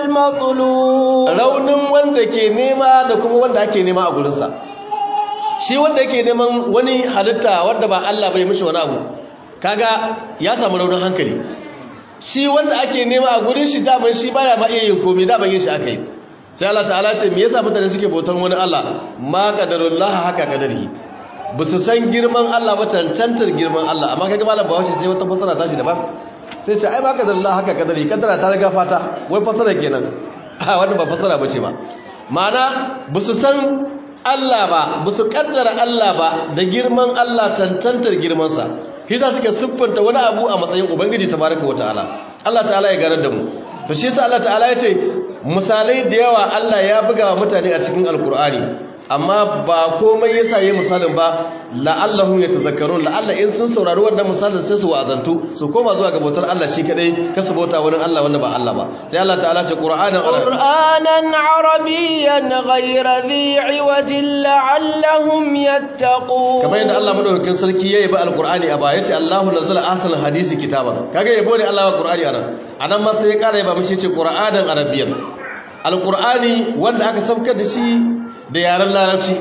والمطلوب raunin wanda ke nema da kuma wanda ake nema a gurinsa shi wanda yake neman wani halitta wanda ba Allah bai mishi wani abu kaga ya samu raunin hankali shi wanda ake nema a gurin shi daman shi baya ma iya yin komai daman yin shi aka yi sai Allah ta'ala ce me yasa mutane suke bautar wani Allah ma qadarullah haka kadari ba su san girman Allah ba tantantar girman Allah amma kaga malam bawashi sai wata fasara tashi daban sai ce ai ma qadarullah haka kadari kadara ta riga fata wai fasara kenan a wannan ba fasara bace ba ma'ana ba su san Allah ba ba su kaddara Allah ba da girman Allah tantantar girmansa shi yasa suke siffanta wani abu a matsayin ubangiji tabaraka wa ta'ala Allah ta'ala ya ganar da mu to shi yasa Allah ta'ala ya ce misalai da yawa Allah ya buga wa mutane a cikin alkur'ani amma ba komai yasa yayi misalin ba la'allahum yatazakkarun la'alla in sun saurari wannan misalin sai su wa'azantu su koma zuwa ga bautar Allah shi kadai kasu bauta wurin Allah wanda ba Allah ba sai Allah ta'ala ce qur'anan arabiyyan قرآنا عربيا غير ذي عوج لعلهم يتقون kamar yadda Allah madaukakin sarki yayi ba alqur'ani a baya yace Allahu nazzala ahsanal hadisi kitaban kaga yabo ne Allah wa qur'ani anan anan ma sai ya kara yaba mishi yace qur'anan arabiyyan alqur'ani wanda aka saukar da shi da yaren larabci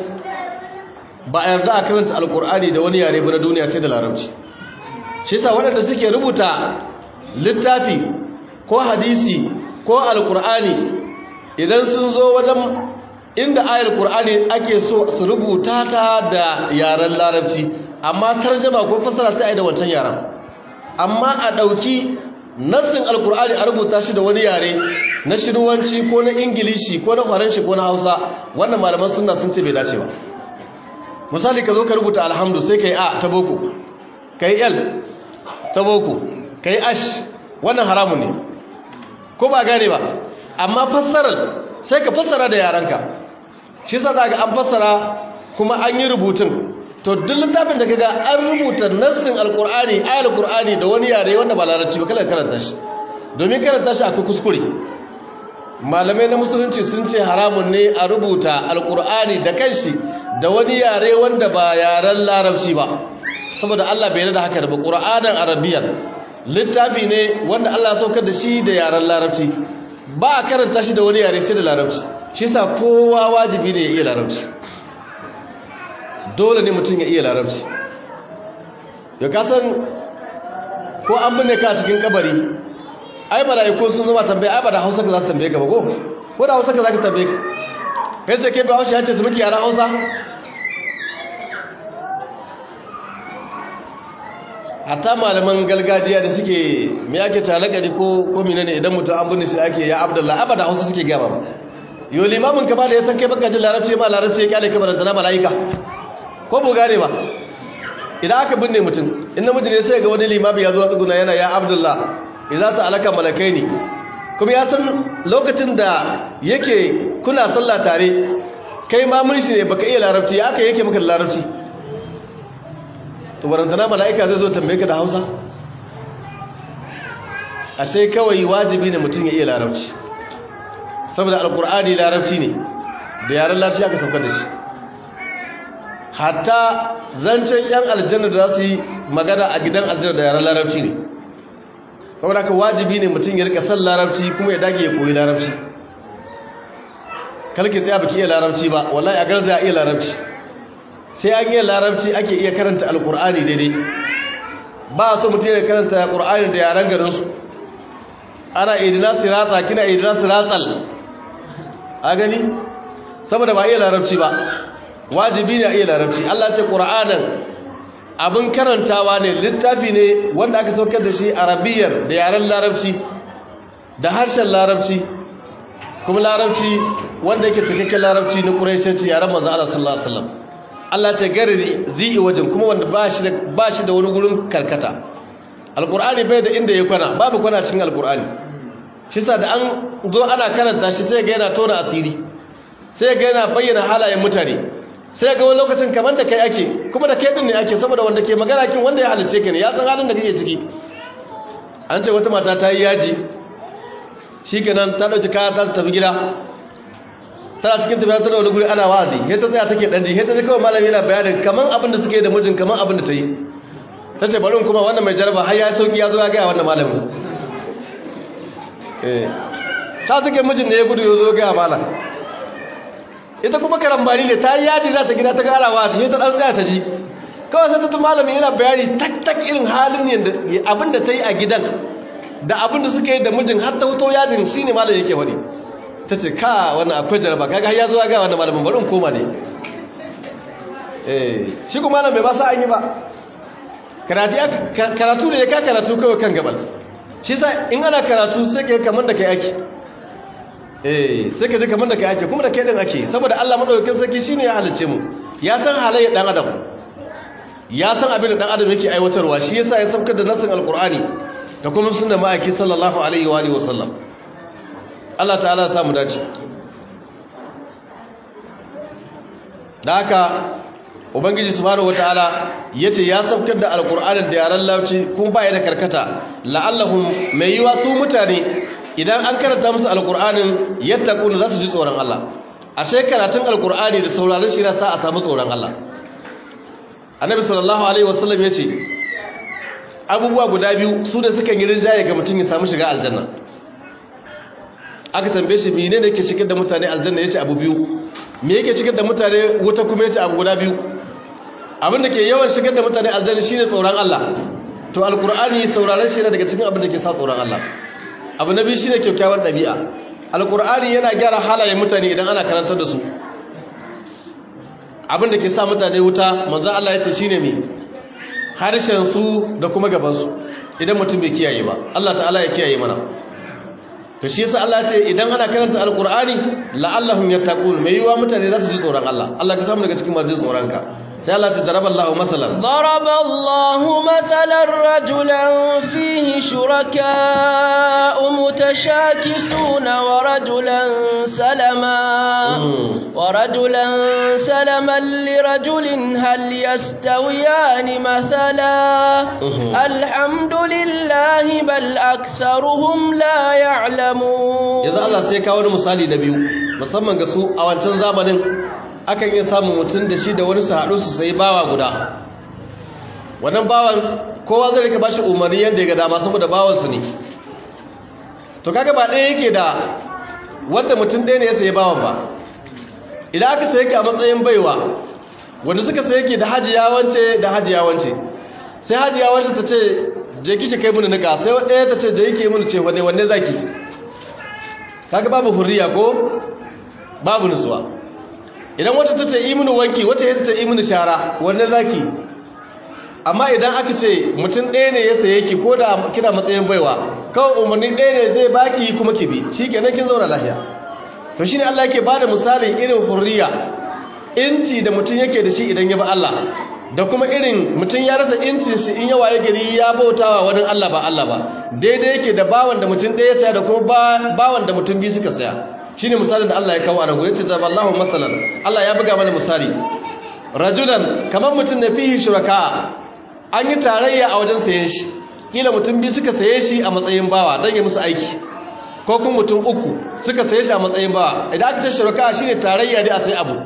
ba a yarda a karanta alqur'ani da wani yare ba na duniya sai da larabci shi yasa waɗanda suke rubuta littafi ko hadisi ko alqur'ani idan sun zo wajen inda ayar qur'ani ake so su rubuta ta da yaren larabci amma tarjama ko fasara sai a yi da wancan yaren amma a ɗauki nassin alkur'ani a rubuta shi da wani yare na shiruwanci ko na ingilishi ko na faranshi ko na hausa wannan malaman sunna sun ce bai dace ba misali ka zo ka rubuta alhamdu sai ka yi a ta boko ka yi l ta boko ka yi ash wannan haramun ne ko ba gane ba amma fassarar sai ka fassara da yarenka shi sa za ga an fassara kuma an yi rubutun to duk littafin da kaga an rubuta nassin alkur'ani ayar alkur'ani da wani yare wanda ba larabci ba kala karanta shi domin karanta shi akwai kuskure malamai na musulunci sun ce haramun ne a rubuta alkur'ani da kanshi da wani yare wanda ba yaren larabci ba saboda Allah bai da haka da ba qur'anan arabiyan littafi ne wanda Allah saukar da shi da yaren larabci ba a karanta shi da wani yare sai da larabci shi yasa kowa wajibi ne ya iya larabci dole ne mutum ya iya larabci ya kasan ko an binne ka cikin kabari ai mala'iku sun zama tambaya ai ba da Hausa ka za su tambaye ka ba ko ko da Hausa ka za ka tambaye ka kai sai kai ba Hausa ya ce su muke yaran Hausa hatta malaman gargajiya da suke me ake talakari ko ko menene idan mutum an binne sai ake ya Abdullahi abada Hausa suke gaba ba yo limamin ka ba da ya san kai baka jin larabci ma larabci ya kyale ka baranta na mala'ika ko bu gane ba idan aka binne mutum in namiji ne sai ga wani limami ya zo tsuguna yana ya Abdullah idza sa'alaka malakaini kuma ya san lokacin da yake kuna sallah tare kai ma mun shi ne baka iya larabci ya aka yake maka da larabci to barantana malaika zai zo tambaye ka da Hausa ashe kawai wajibi ne mutum ya iya larabci saboda alkur'ani larabci ne da yaren larabci aka saukar da shi hatta zancen yan aljanna da za su yi magana a gidan aljanna da yaren larabci ne kawai haka wajibi ne mutum ya rika san larabci kuma ya dage ya koyi larabci kalki sai baki iya larabci ba wallahi a garza iya larabci sai an iya larabci ake iya karanta alkur'ani daidai ba so mutum ya karanta alkur'ani da yaren garinsu ana idina sirata kina idina siratal a gani saboda ba iya larabci ba wajibi ne a iya larabci Allah ce qur'anan abin karantawa ne littafi ne wanda aka saukar da shi arabiyar da yaren larabci da harshen larabci kuma larabci wanda yake cikakken larabci na ƙuraishanci yaren manzo Allah sallallahu alaihi wasallam Allah ce gari zai wajen kuma wanda ba shi da ba shi da wani gurin karkata alqur'ani bai da inda ya kwana babu kwana cikin alqur'ani shi sa da an zo ana karanta shi sai ga yana tona asiri sai ga yana bayyana halayen mutane sai ga wani lokacin kamar da kai ake kuma da kai din ne ake saboda wanda ke magana kin wanda ya halice ka ne ya san halin da kake ciki an ce wata mata ta yi yaji shikenan ta dauki kaya ta tafi gida tana cikin tafiya ta wani guri ana wazi sai ta tsaya take dan ji sai ta ji kawai malami yana bayanin kaman abin da suke da mijin kaman abin da ta yi ta ce bari kuma wannan mai jaraba har ya sauki ya zo ya ga wannan malamin eh ta suke mijin ne ya gudu ya zo ga malam ita kuma karambani ne ta yi yaji za ta gida ta kara wa sai ta dan tsaya ta ji kawai sai ta tun malamin yana bayani tak tak irin halin yanda abin da ta yi a gidan da abin da suka yi da mijin har ta wuto yajin shine malam yake wani ta ce ka wannan akwai jaraba kaga har ya zo ga wannan malamin bari in koma ne eh shi kuma malam bai ba sa an yi ba karatu karatu ne ya ka karatu kawai kan gabal shi sa in ana karatu sai kai kamar da kai ake eh sai ka ji kamar da kai ake kuma da kai din ake saboda Allah madaukakin sarki shine ya halice mu ya san halayya dan adam ya san abin da dan adam yake aiwatarwa shi yasa ya saukar da nasin alqur'ani da kuma sunnar ma'aiki sallallahu alaihi wa alihi wasallam Allah ta'ala ya samu dace da haka ubangiji subhanahu wataala yace ya saukar da alqur'anin da yaran lauci kuma baya da karkata la'allahum mai yiwa su mutane idan an karanta musu alkur'anin yattaquna za su ji tsoron Allah ashe karatun alkur'ani da sauraron shi sa a samu tsoron Allah annabi sallallahu alaihi wasallam yace abubuwa guda biyu su da suka yi rinjaye ga mutum ya samu shiga aljanna aka tambaye shi menene yake shigar da mutane aljanna yace abu biyu me yake shigar da mutane wuta kuma yace abu guda biyu abin da ke yawan shigar da mutane aljanna shine tsoron Allah to alkur'ani sauraron shi daga cikin abin da ke sa tsoron Allah abu na biyu shi ne kyakkyawar ɗabi'a alkur'ani yana gyara halayen mutane idan ana karantar da su abin da ke sa mutane wuta manzan Allah ya ce shi ne mai harshensu da kuma gabansu idan mutum bai kiyaye ba Allah ta'ala ya kiyaye mana to shi yasa Allah ce idan ana karanta alkur'ani la'allahum yattaqun mai yiwa mutane za su ji tsoron Allah Allah ka samu daga cikin masu tsoron ka sai Allah ta daraba Allah masalan ضرب الله مثلا رجلا فيه شركاء متشاكسون ورجلا سلما ورجلا سلما لرجل هل يستويان مثلا الحمد لله بل أكثرهم لا يعلمون yanzu Allah sai kawo wani misali na biyu musamman ga su a wancan zamanin akan iya samun mutum da shi da wani su haɗu su sai bawa guda wannan bawan kowa zai rika bashi umarni yadda ya ga dama saboda bawansu ne to kaga ba ɗaya yake da wanda mutum ɗaya ne ya sayi bawan ba idan aka sayi ka a matsayin baiwa wanda suka sayi ke da hajiya wance da hajiya wance sai hajiya wance ta ce je kike kai mini nika sai ɗaya ta ce je yake mini ce wanne wanne zaki kaga babu hurriya ko babu nutsuwa idan wata ta ce yi mini wanki wata ya ce yi mini shara wanne zaki amma idan aka ce mutum ɗaya ne ya saye ki ko da kina matsayin baiwa kawai umarni ɗaya ne zai baki kuma ki bi shi kenan kin zauna lafiya to shine Allah yake bada misalin irin hurriya inci da mutum yake da shi idan ya bi Allah da kuma irin mutum ya rasa incin shi in yawa ya gari ya bautawa wani Allah ba Allah ba daidai yake da bawan da mutum ɗaya saya da kuma bawan da mutum biyu suka saya shine misalin da Allah ya kawo a nan gurin ce da Allahu masalan Allah ya buga mana misali rajulan kamar mutum na fihi shuraka an yi tarayya a wajen sayen shi kila mutum biyu suka saye shi a matsayin bawa don ya musu aiki ko kuma mutum uku suka saye shi a matsayin bawa idan aka ce shuraka shine tarayya ne a sai abu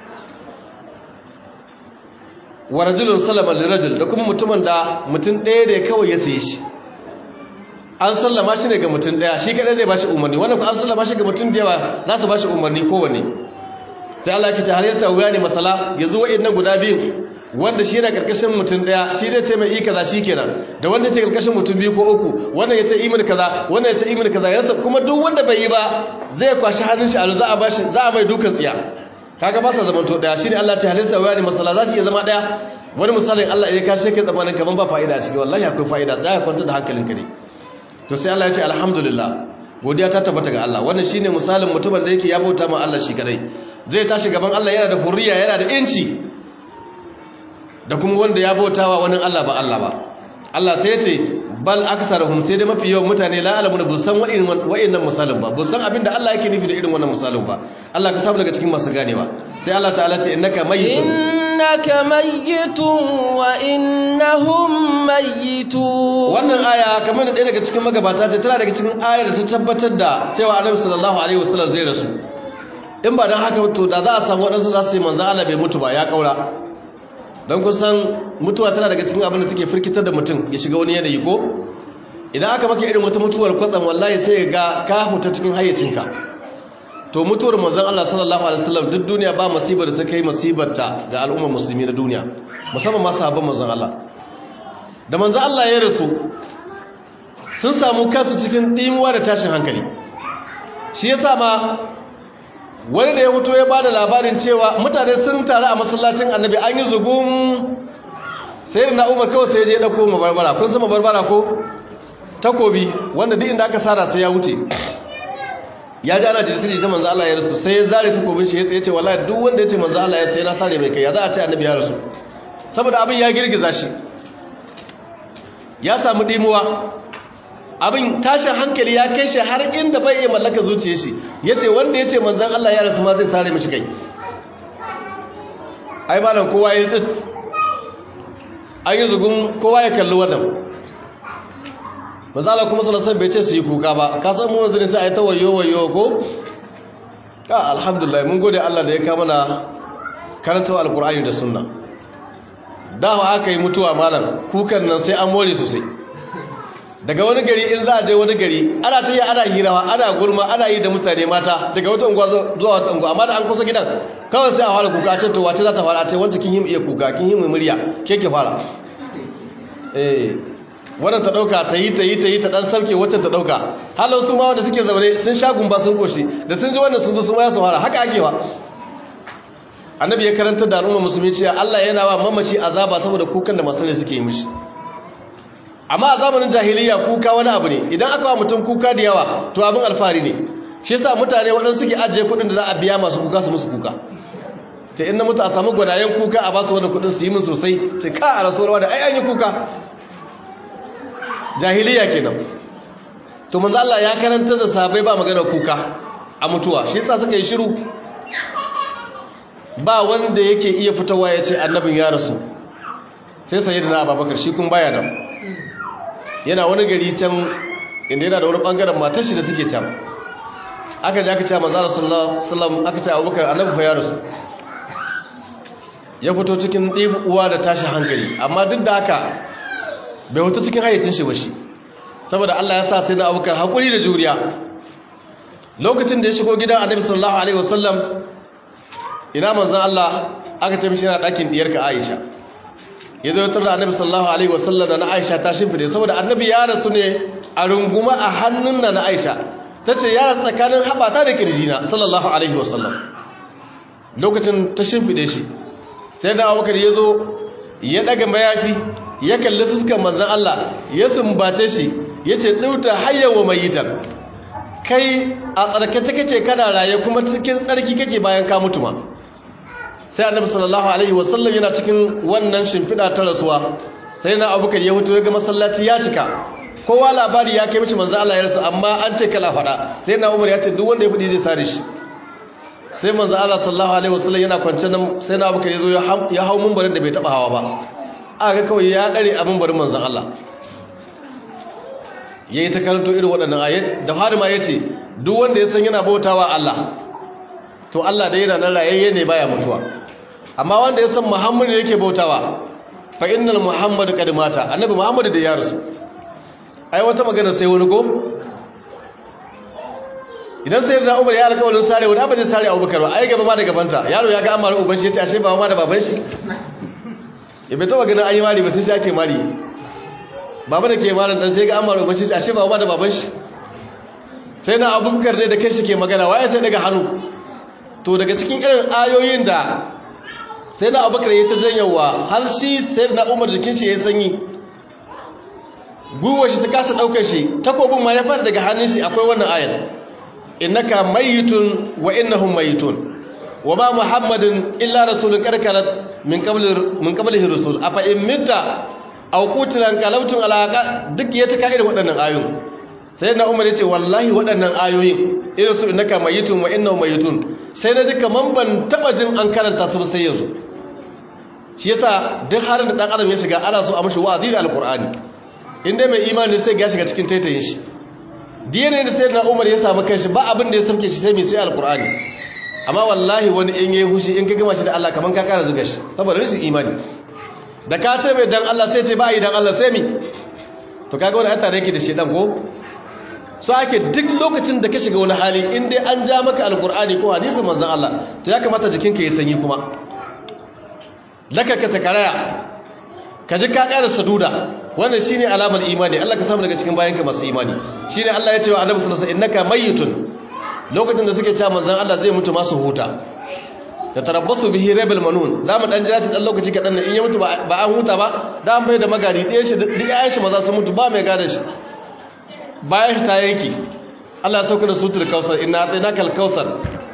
wa rajulun salama lirajul da kuma mutumin da mutum ɗaya da kawai ya saye shi an sallama shi ne ga mutum ɗaya shi kaɗai zai ba shi umarni wannan ku an sallama shi ga mutum da yawa za su ba shi umarni kowane sai Allah ke ce har yasta wuya ne masala yanzu wa'in nan guda biyu wanda shi yana karkashin mutum daya shi zai ce mai yi kaza shi kenan da wanda ce karkashin mutum biyu ko uku wannan ya ce imin kaza wannan ya ce imin kaza ya kuma duk wanda bai yi ba zai kwashi hannun shi a za a bashi za a mai dukan tsiya kaga ba sa zaman to daya shine Allah ta halista waya ne masala za su iya zama daya wani misalin Allah ya kashe kai tsamanin kaman ba fa'ida a ciki wallahi akwai fa'ida tsaya kwanta da hankalinka ne to sai Allah ya ce alhamdulillah godiya ta tabbata ga Allah wannan shine misalin mutumin da yake ya bauta ma Allah shi kadai zai tashi gaban Allah yana da hurriya yana da inci da kuma wanda ya bautawa wani Allah ba Allah ba Allah sai ya ce bal aksaruhum sai da mafi yawan mutane la alamuna bu san wa'annan misalin ba bu san abin da Allah yake nufi da irin wannan misalin ba Allah ka samu daga cikin masu ganewa sai Allah ta'ala ce innaka mayyitun innaka mayyitun wa innahum mayyitun wannan aya kamar da ɗaya daga cikin magabata ce tana daga cikin ayar da ta tabbatar da cewa Annabi sallallahu alaihi wasallam zai rasu in ba dan haka to da za a samu wadansu za su yi manzo Allah bai mutu ba ya kaura don kusan mutuwa tana daga cikin abin da take firkitar da mutum ya shiga wani yanayi ko idan aka maka irin wata mutuwar kwatsam wallahi sai ga ka huta cikin hayyacinka to mutuwar manzon Allah sallallahu alaihi wasallam duk duniya ba musibar da ta kai musibar ta ga al'ummar musulmi na duniya musamman ma sahabban manzon Allah da manzon Allah ya rasu sun samu kansu cikin dimuwa da tashin hankali shi yasa ma wani da ya fito ya bada labarin cewa mutane sun taru a masallacin annabi an yi zugun sai na umar kawai sai ya dauko mabarbara kun san mabarbara ko takobi wanda duk inda aka sara sai ya wuce ya ji ana jirgin ta manzo Allah ya rasu sai ya zare takobin shi ya ce wallahi duk wanda ya ce manzo Allah ya ce na sare mai kai ya za a ce annabi ya rasu saboda abin ya girgiza shi ya samu dimuwa abin tashin hankali ya kai shi har inda bai iya mallaka zuciya shi ya ce wanda ya ce manzan Allah ya rasu ma zai sare mashi kai ai malam kowa ya tsit an yi zugun kowa ya kalli wannan mazala kuma salasan bai ce su yi kuka ba ka san mu wanzu ne sai a yi ta wayo wayo ko ka alhamdulillah mun gode Allah da ya kama na karanta alkur'ani da sunna dama aka yi mutuwa malam kukan nan sai an more sosai daga wani gari in za a je wani gari ana ta yi ana hirawa ana gurma ana yi da mutane mata daga wata unguwa zuwa wata unguwa amma da an kusa gidan kawai sai a fara kuka a ce to wace za ta fara a ce wanta kin yi iya kuka kin yi mai murya ke ke fara eh wannan ta dauka ta yi ta yi ta yi ta dan sauke wacce ta dauka halau su ma wanda suke zaune sun sha gumba sun koshi da sun ji wannan sun zo su ma ya su fara haka ake wa annabi ya karanta da al'umma musulmi cewa Allah yana wa mamaci azaba saboda kukan da masu suke yi mishi amma a zamanin jahiliya kuka wani abu ne idan aka wa mutum kuka da yawa to abin alfahari ne shi yasa mutane waɗansu suke ajiye kuɗin da za a biya masu kuka su musu kuka ta inda mutu a samu gwadayen kuka a basu wani kudin su yi min sosai ce ka a rasuwar da ai an yi kuka jahiliya kenan to manzo Allah ya karanta da sahabbai ba magana kuka a mutuwa shi yasa suka yi shiru ba wanda yake iya fitowa ya ce annabin ya rasu sai sayyidina Abubakar shi kun baya nan yana wani gari can inda yana da wani bangaren matar shi da take can aka ji aka ce manzo Allah sallallahu alaihi wasallam aka ce Abubakar annabi fa ya rasu ya fito cikin uwa da tashi hankali amma duk da haka bai fito cikin hayyacin shi ba shi saboda Allah ya sa sai na abubakar haƙuri da juriya lokacin da ya shigo gidan annabi sallallahu alaihi wasallam ina manzon Allah aka ce mishi yana ɗakin diyarka Aisha ya zo tar da annabi sallallahu alaihi wasallam da na Aisha ta shimfide saboda annabi ya rasu ne a runguma a hannun na Aisha tace ya rasu tsakanin haɓata da kirjina sallallahu alaihi wasallam lokacin ta shimfide shi sai da abubakar ya zo ya daga mayafi ya kalli fuskar manzan Allah ya sumbace shi ya ce ɗauta hayyawa mai yitar kai a tsarkace kake kana raye kuma cikin tsarki kake bayan ka mutu ma sai annabi sallallahu alaihi wasallam yana cikin wannan shimfiɗa ta rasuwa sai na abubakar ya hutu ga masallaci ya cika kowa labari ya kai mishi manzan Allah ya rasu amma an ce kala faɗa sai na umar ya ce duk wanda ya faɗi zai sare shi sai manzo Allah sallallahu alaihi wasallam yana kwance nan sai na abuka yazo ya hau mumbarin da bai taba hawa ba aka kawai ya dare a mumbarin manzon Allah yayi ta karanto irin waɗannan ayat da fari ma yace duk wanda ya san yana bautawa Allah to Allah dai yana nan rayayye ne baya mutuwa amma wanda ya san Muhammadu yake bautawa fa innal muhammadu qad mata annabi Muhammadu da ya rasu ai wata magana sai wani go idan sai da umar ya alƙawarin sare wani abin zai sare abubakar ba ai gaba ma da gabanta yaro ya ga an mara uban shi ya ce ashe ba ma da baban shi ya bai taba ganin an yi mari ba sai shi ake mari baba da ke mara dan sai ga an mara uban shi ya ce ashe ba ma da baban shi sai na abubakar ne da kai shi ke magana waye sai daga hannu to daga cikin irin ayoyin da sai na abubakar ya ta janyawa har shi sai na umar jikin shi ya yi sanyi guwa shi ta kasa ɗaukar shi takobin ma ya fara daga hannun shi akwai wannan ayar innaka mayitun wa innahum mayitun wa ma muhammadin illa rasulun karkarat min qabli min qablihi rusul afa in mitta aw qutilan qalawtun alaqa duk ya taka irin waɗannan ayoyin sai na umar yace wallahi waɗannan ayoyin irin su innaka mayitun wa innahum mayitun sai na ji kaman ban taba jin an karanta su sai yanzu shi yasa duk harin da dan adam ya shiga ana so a mishi wa'azi da alqur'ani inda mai imani sai ya shiga cikin taitayin shi diyane da sai na umar ya samu kanshi ba abin da ya samke shi sai mai sai alkur'ani amma wallahi wani in yayi hushi in ka gama shi da Allah kaman ka kara zuga shi saboda rashin imani da ka ce mai dan Allah sai ce ba yi dan Allah sai mi to kaga wani an tare yake da shedan ko so ake duk lokacin da ka shiga wani hali in dai an ja maka alkur'ani ko hadisin manzon Allah to ya kamata jikinka ya sanyi kuma laka ka sakaraya ka ji ka ƙara saduda wannan shine alamar imani Allah ka samu daga cikin bayanka masu imani shine Allah ya ce wa Annabi sallallahu alaihi wasallam innaka mayyitun lokacin da suke cewa manzon Allah zai mutu masu huta da tarabbasu bihi rabil manun zamu dan jira shi dan lokaci kadan in ya mutu ba an huta ba da an bai da magari ɗayan shi duk ayan shi maza su mutu ba mai gada shi bayan shi ta yanki Allah ya sauka da sutul kausar inna atainaka al-kausar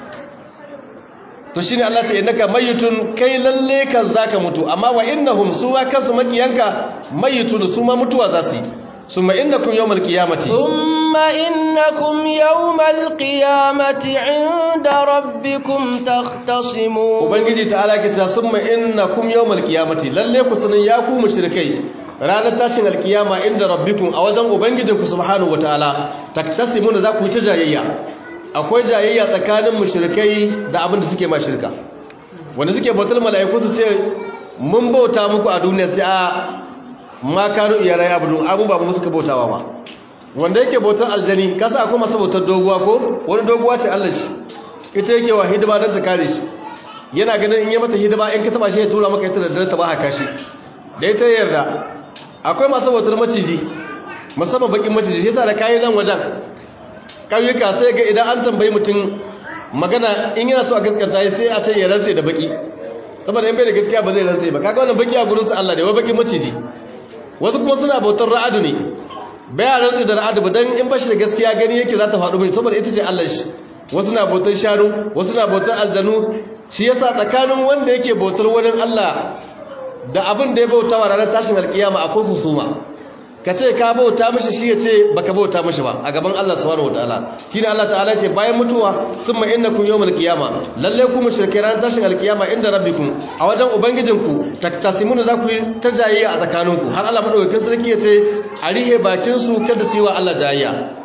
to shine Allah ta innaka mayitun kai lalle kan zaka mutu amma wa innahum suwa kansu makiyanka mayitun su ma mutuwa za su yi summa innakum yawmal qiyamati thumma innakum yawmal qiyamati 'inda rabbikum takhtasimun ubangiji ta'ala ke cewa summa innakum yawmal qiyamati lalle ku sanin ya ku mushrikai ranar tashin alkiyama inda rabbikum a wajen ubangijinku subhanahu wataala taktasimuna za ku yi ta jayayya akwai jayayya tsakanin mushrikai da abin da suke ma shirka wanda suke bautar mala'iku su ce mun bauta muku a duniya sai a ma kanu iyarai abudun abu ba mu suka bautawa ba wanda yake bautar aljani kasa akwai masu bautar doguwa ko wani doguwa ce Allah shi ita yake wa hidima don ta kare shi yana ganin in yi mata hidima in ka taba shi ya tura maka ita da dare ta ba haka shi da ita yarda akwai masu bautar maciji musamman bakin maciji shi yasa da kayan nan wajen ƙauyuka sai ga idan an tambayi mutum magana in yana so a gaskata sai a ce ya rantse da baki saboda in bai da gaskiya ba zai rantse ba kaga wannan baki a gurin su Allah da wai baki maciji wasu kuma suna bautar ra'adu ne bai a rantse da ra'adu ba dan in bashi da gaskiya gani yake za ta faɗo mai saboda ita ce Allah shi wasu na bautar shanu wasu na bautar aljanu shi yasa tsakanin wanda yake bautar wani Allah da abin da ya bauta wa ranar tashin alkiyama akwai husuma ka ce ka bauta mishi shi ya ce baka bauta mishi ba a gaban Allah subhanahu wataala shine Allah ta'ala ce bayan mutuwa summa innakum yawmal qiyama lalle ku mushrikai ranar tashin alkiyama inda rabbikum a wajen ubangijinku taktasimuna za ku yi ta jayayya a tsakaninku har Allah madaukakin sarki ya ce a rihe bakin su kada su yi wa Allah jayayya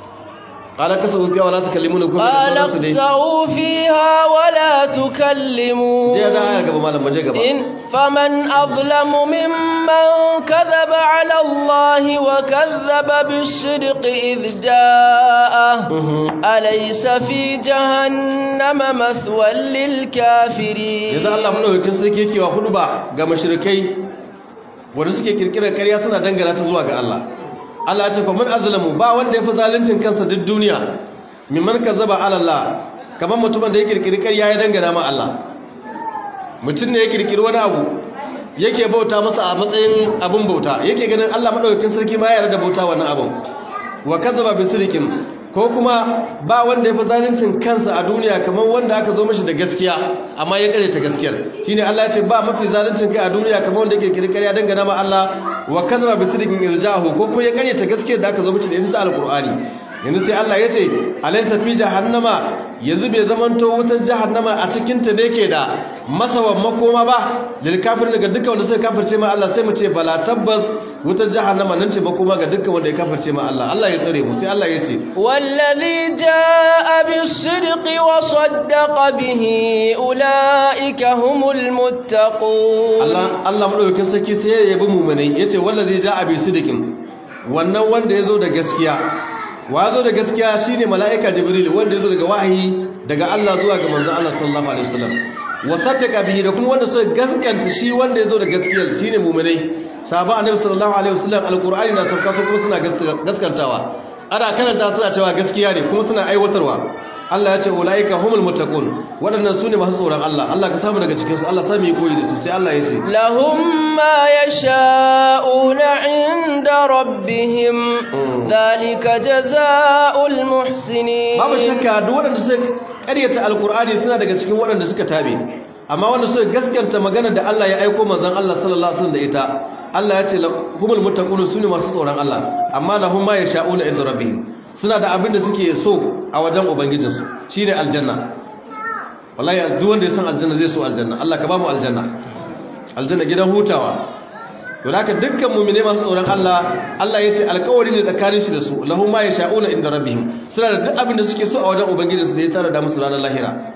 قال كسوا فيها ولا تكلمون كم قال اخسأوا فيها ولا تكلمون جاء دعايا قبل ما لما جاء إن فمن أظلم ممن كذب على الله وكذب بالصدق إذ جاءه أليس في جهنم مثوى للكافرين إذا الله منه يكن سيكي كي وخلو با ga mushrikai wanda suke kirkirar ƙarya suna dangana ta zuwa ga Allah Allah ce kuma azlamu ba wanda yafi zaluncin kansa duk duniya mimman kazzaba ala Allah kaman mutumin da ya kirkiri ƙarya ya dangana ma Allah mutum ne ya kirkiri wani abu yake bauta masa a matsayin abin bauta yake ganin Allah madaukakin sarki ma ya yarda da bauta wannan abin wa kazzaba bi sirqin ko kuma ba wanda yafi zaluncin kansa a duniya kaman wanda aka zo mishi da gaskiya amma ya kare ta gaskiyar shine Allah ya ce ba mafi zaluncin kai a duniya kaman wanda yake kirkiri ƙarya dangana ma Allah wa kazaba bi sidqin irjahu ko kuma ya karyata gaskiya da aka zo mishi da ita ta alqur'ani yanzu sai Allah ya ce alaysa fi jahannama yanzu bai zamanto wutar jahannama a cikin ta ne ke da masawan makoma ba lil kafir daga dukkan wanda suka kafirce ma Allah sai mu ce bala tabbas wutar jahannama nan ce makoma ga dukkan wanda ya kafirce ma Allah Allah ya tsare mu sai Allah ya ce wallazi jaa bis-sidqi wa saddaqa bihi ulaika humul muttaqun Allah Allah madaukakin sarki sai ya yabi mu'minai yace wallazi jaa bis-sidqin wannan wanda yazo da gaskiya wa zo da gaskiya shine mala'ika jibril wanda yazo daga wahayi daga Allah zuwa ga manzon Allah sallallahu alaihi wasallam wa saddaqa bihi da kuma wanda suka gaskanta shi wanda yazo da gaskiya shine mu'minai sahaba annabi sallallahu alaihi wasallam alqur'ani na sauka su kuma suna gaskantawa ana karanta suna cewa gaskiya ne kuma suna aiwatarwa Allah ya ce ulaika humul muttaqun wadannan sune masu tsoron Allah Allah ka samu daga cikin su Allah sami koyi da su sai Allah ya ce lahum ma yasha'una 'inda rabbihim dhalika jazaa'ul muhsinin babu shakka duk wadanda suka ƙaryata alqur'ani suna daga cikin wadanda suka tabe amma wanda suka gaskanta magana da Allah ya aika manzon Allah sallallahu alaihi wasallam da ita Allah ya ce humul muttaqun sune masu tsoron Allah amma lahum ma yasha'una 'inda rabbihim suna da abin da suke so a wajen ubangijinsu shi ne aljanna wallahi duk wanda ya san aljanna zai so aljanna Allah ka ba mu aljanna aljanna gidan hutawa to haka dukkan mu'mine masu tsoron Allah Allah ya ce alƙawari ne tsakanin shi da su lahum ma yasha'una inda rabbihim suna da duk abin da suke so a wajen ubangijinsu da ya tara da musu ranar lahira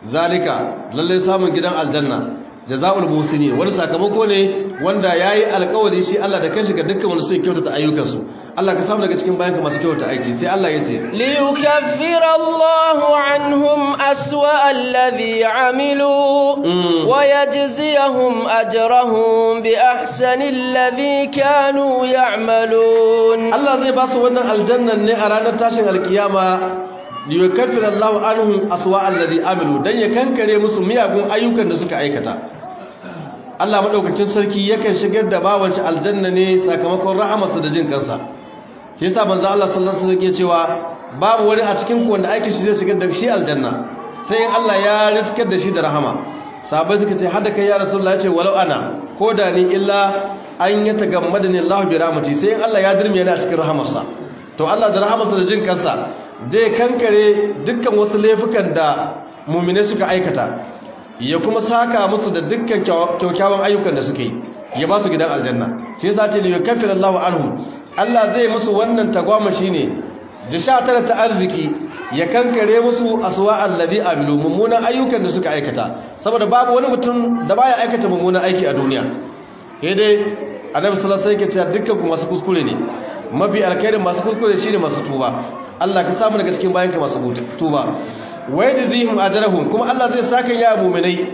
zalika lalle samun gidan aljanna jaza'ul musinin wani sakamako ne wanda yayi alƙawari shi Allah da kanshi ga dukkan wanda suke kyautata ayyukansu Allah ka samu daga cikin bayanka masu kyauta aiki sai Allah ya ce li yukaffira Allahu anhum aswa alladhi amilu wa yajziyahum ajrahum bi ahsani alladhi kanu ya'malun Allah zai ba su wannan aljannan ne a ranar tashin alkiyama li yukaffira Allahu anhum aswa alladhi amilu dan ya kankare musu miyagun ayyukan da suka aikata Allah madaukakin sarki yakan shigar da bawanci aljanna ne sakamakon rahamarsa da jin kansa shi yasa manzo Allah sallallahu alaihi wasallam ya cewa babu wani a cikin ku wanda aikin shi zai shigar da shi aljanna sai in Allah ya riskar da shi da rahama sahabbai suka ce hada kai ya rasulullahi ce walau ana ko da ni illa an ya tagammadani Allah bi rahmati sai in Allah ya dirme ni a cikin rahamarsa to Allah da rahamarsa da jin kansa zai kankare dukkan wasu laifukan da mu'mine suka aikata ya kuma saka musu da dukkan kyakkyawan ayyukan da suke yi ya ba su gidan aljanna shi yasa ce li yukaffir Allahu anhum Allah zai musu wannan tagwamashi ne da sha tara ta arziki ya kankare musu aswa allazi amilu mummunan ayyukan da suka aikata saboda babu wani mutum da baya aikata mummunan aiki a duniya sai dai annabi sallallahu alaihi wasallam yake cewa dukkan ku masu kuskure ne mafi alkhairin masu kuskure shine masu tuba Allah ka samu daga cikin bayanka masu tuba wa yajzihim ajrahum kuma Allah zai saka ya mu'minai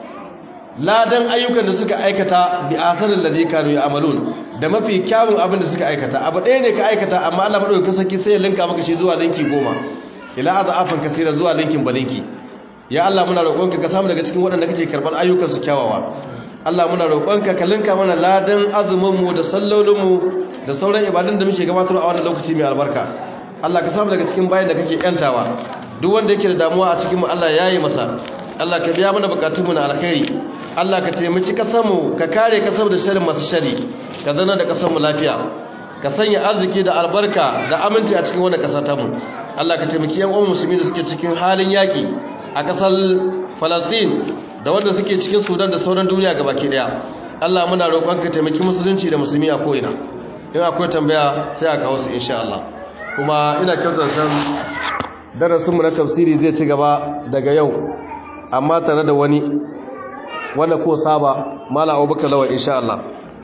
ladan ayyukan da suka aikata bi asalin ladhi kanu ya'malun da mafi kyawun abin da suka aikata abu ɗaya ne ka aikata amma Allah madaukakin sarki sai ya linka maka shi zuwa linki goma ila azafan kasira zuwa linkin balinki ya Allah muna roƙonka ka samu daga cikin waɗanda kake karɓar ayyukan su kyawawa Allah muna roƙonka ka linka mana ladan azumin mu da sallolin mu da sauran ibadun da muke gabatarwa a wannan lokaci mai albarka Allah ka samu daga cikin bayan da kake yantawa duk wanda yake da damuwa a cikin mu Allah ya yi masa Allah ka biya mana bukatunmu na alkhairi Allah ka taimaki kasarmu ka kare kasar da sharrin masu shari ka zana da kasarmu lafiya ka sanya arziki da albarka da aminci a cikin wannan kasa ta mu Allah ka taimaki yan uwan musulmi da suke cikin halin yaki a kasar Palestine da wanda suke cikin Sudan da sauran duniya gabaki daya Allah muna roƙon ka taimaki musulunci da musulmi a ko'ina in akwai tambaya sai a kawo su insha Allah kuma ina kyautar san darasinmu na tafsiri zai ci gaba daga yau amma tare da wani wanda ko saba mala abubakar lawa insha Allah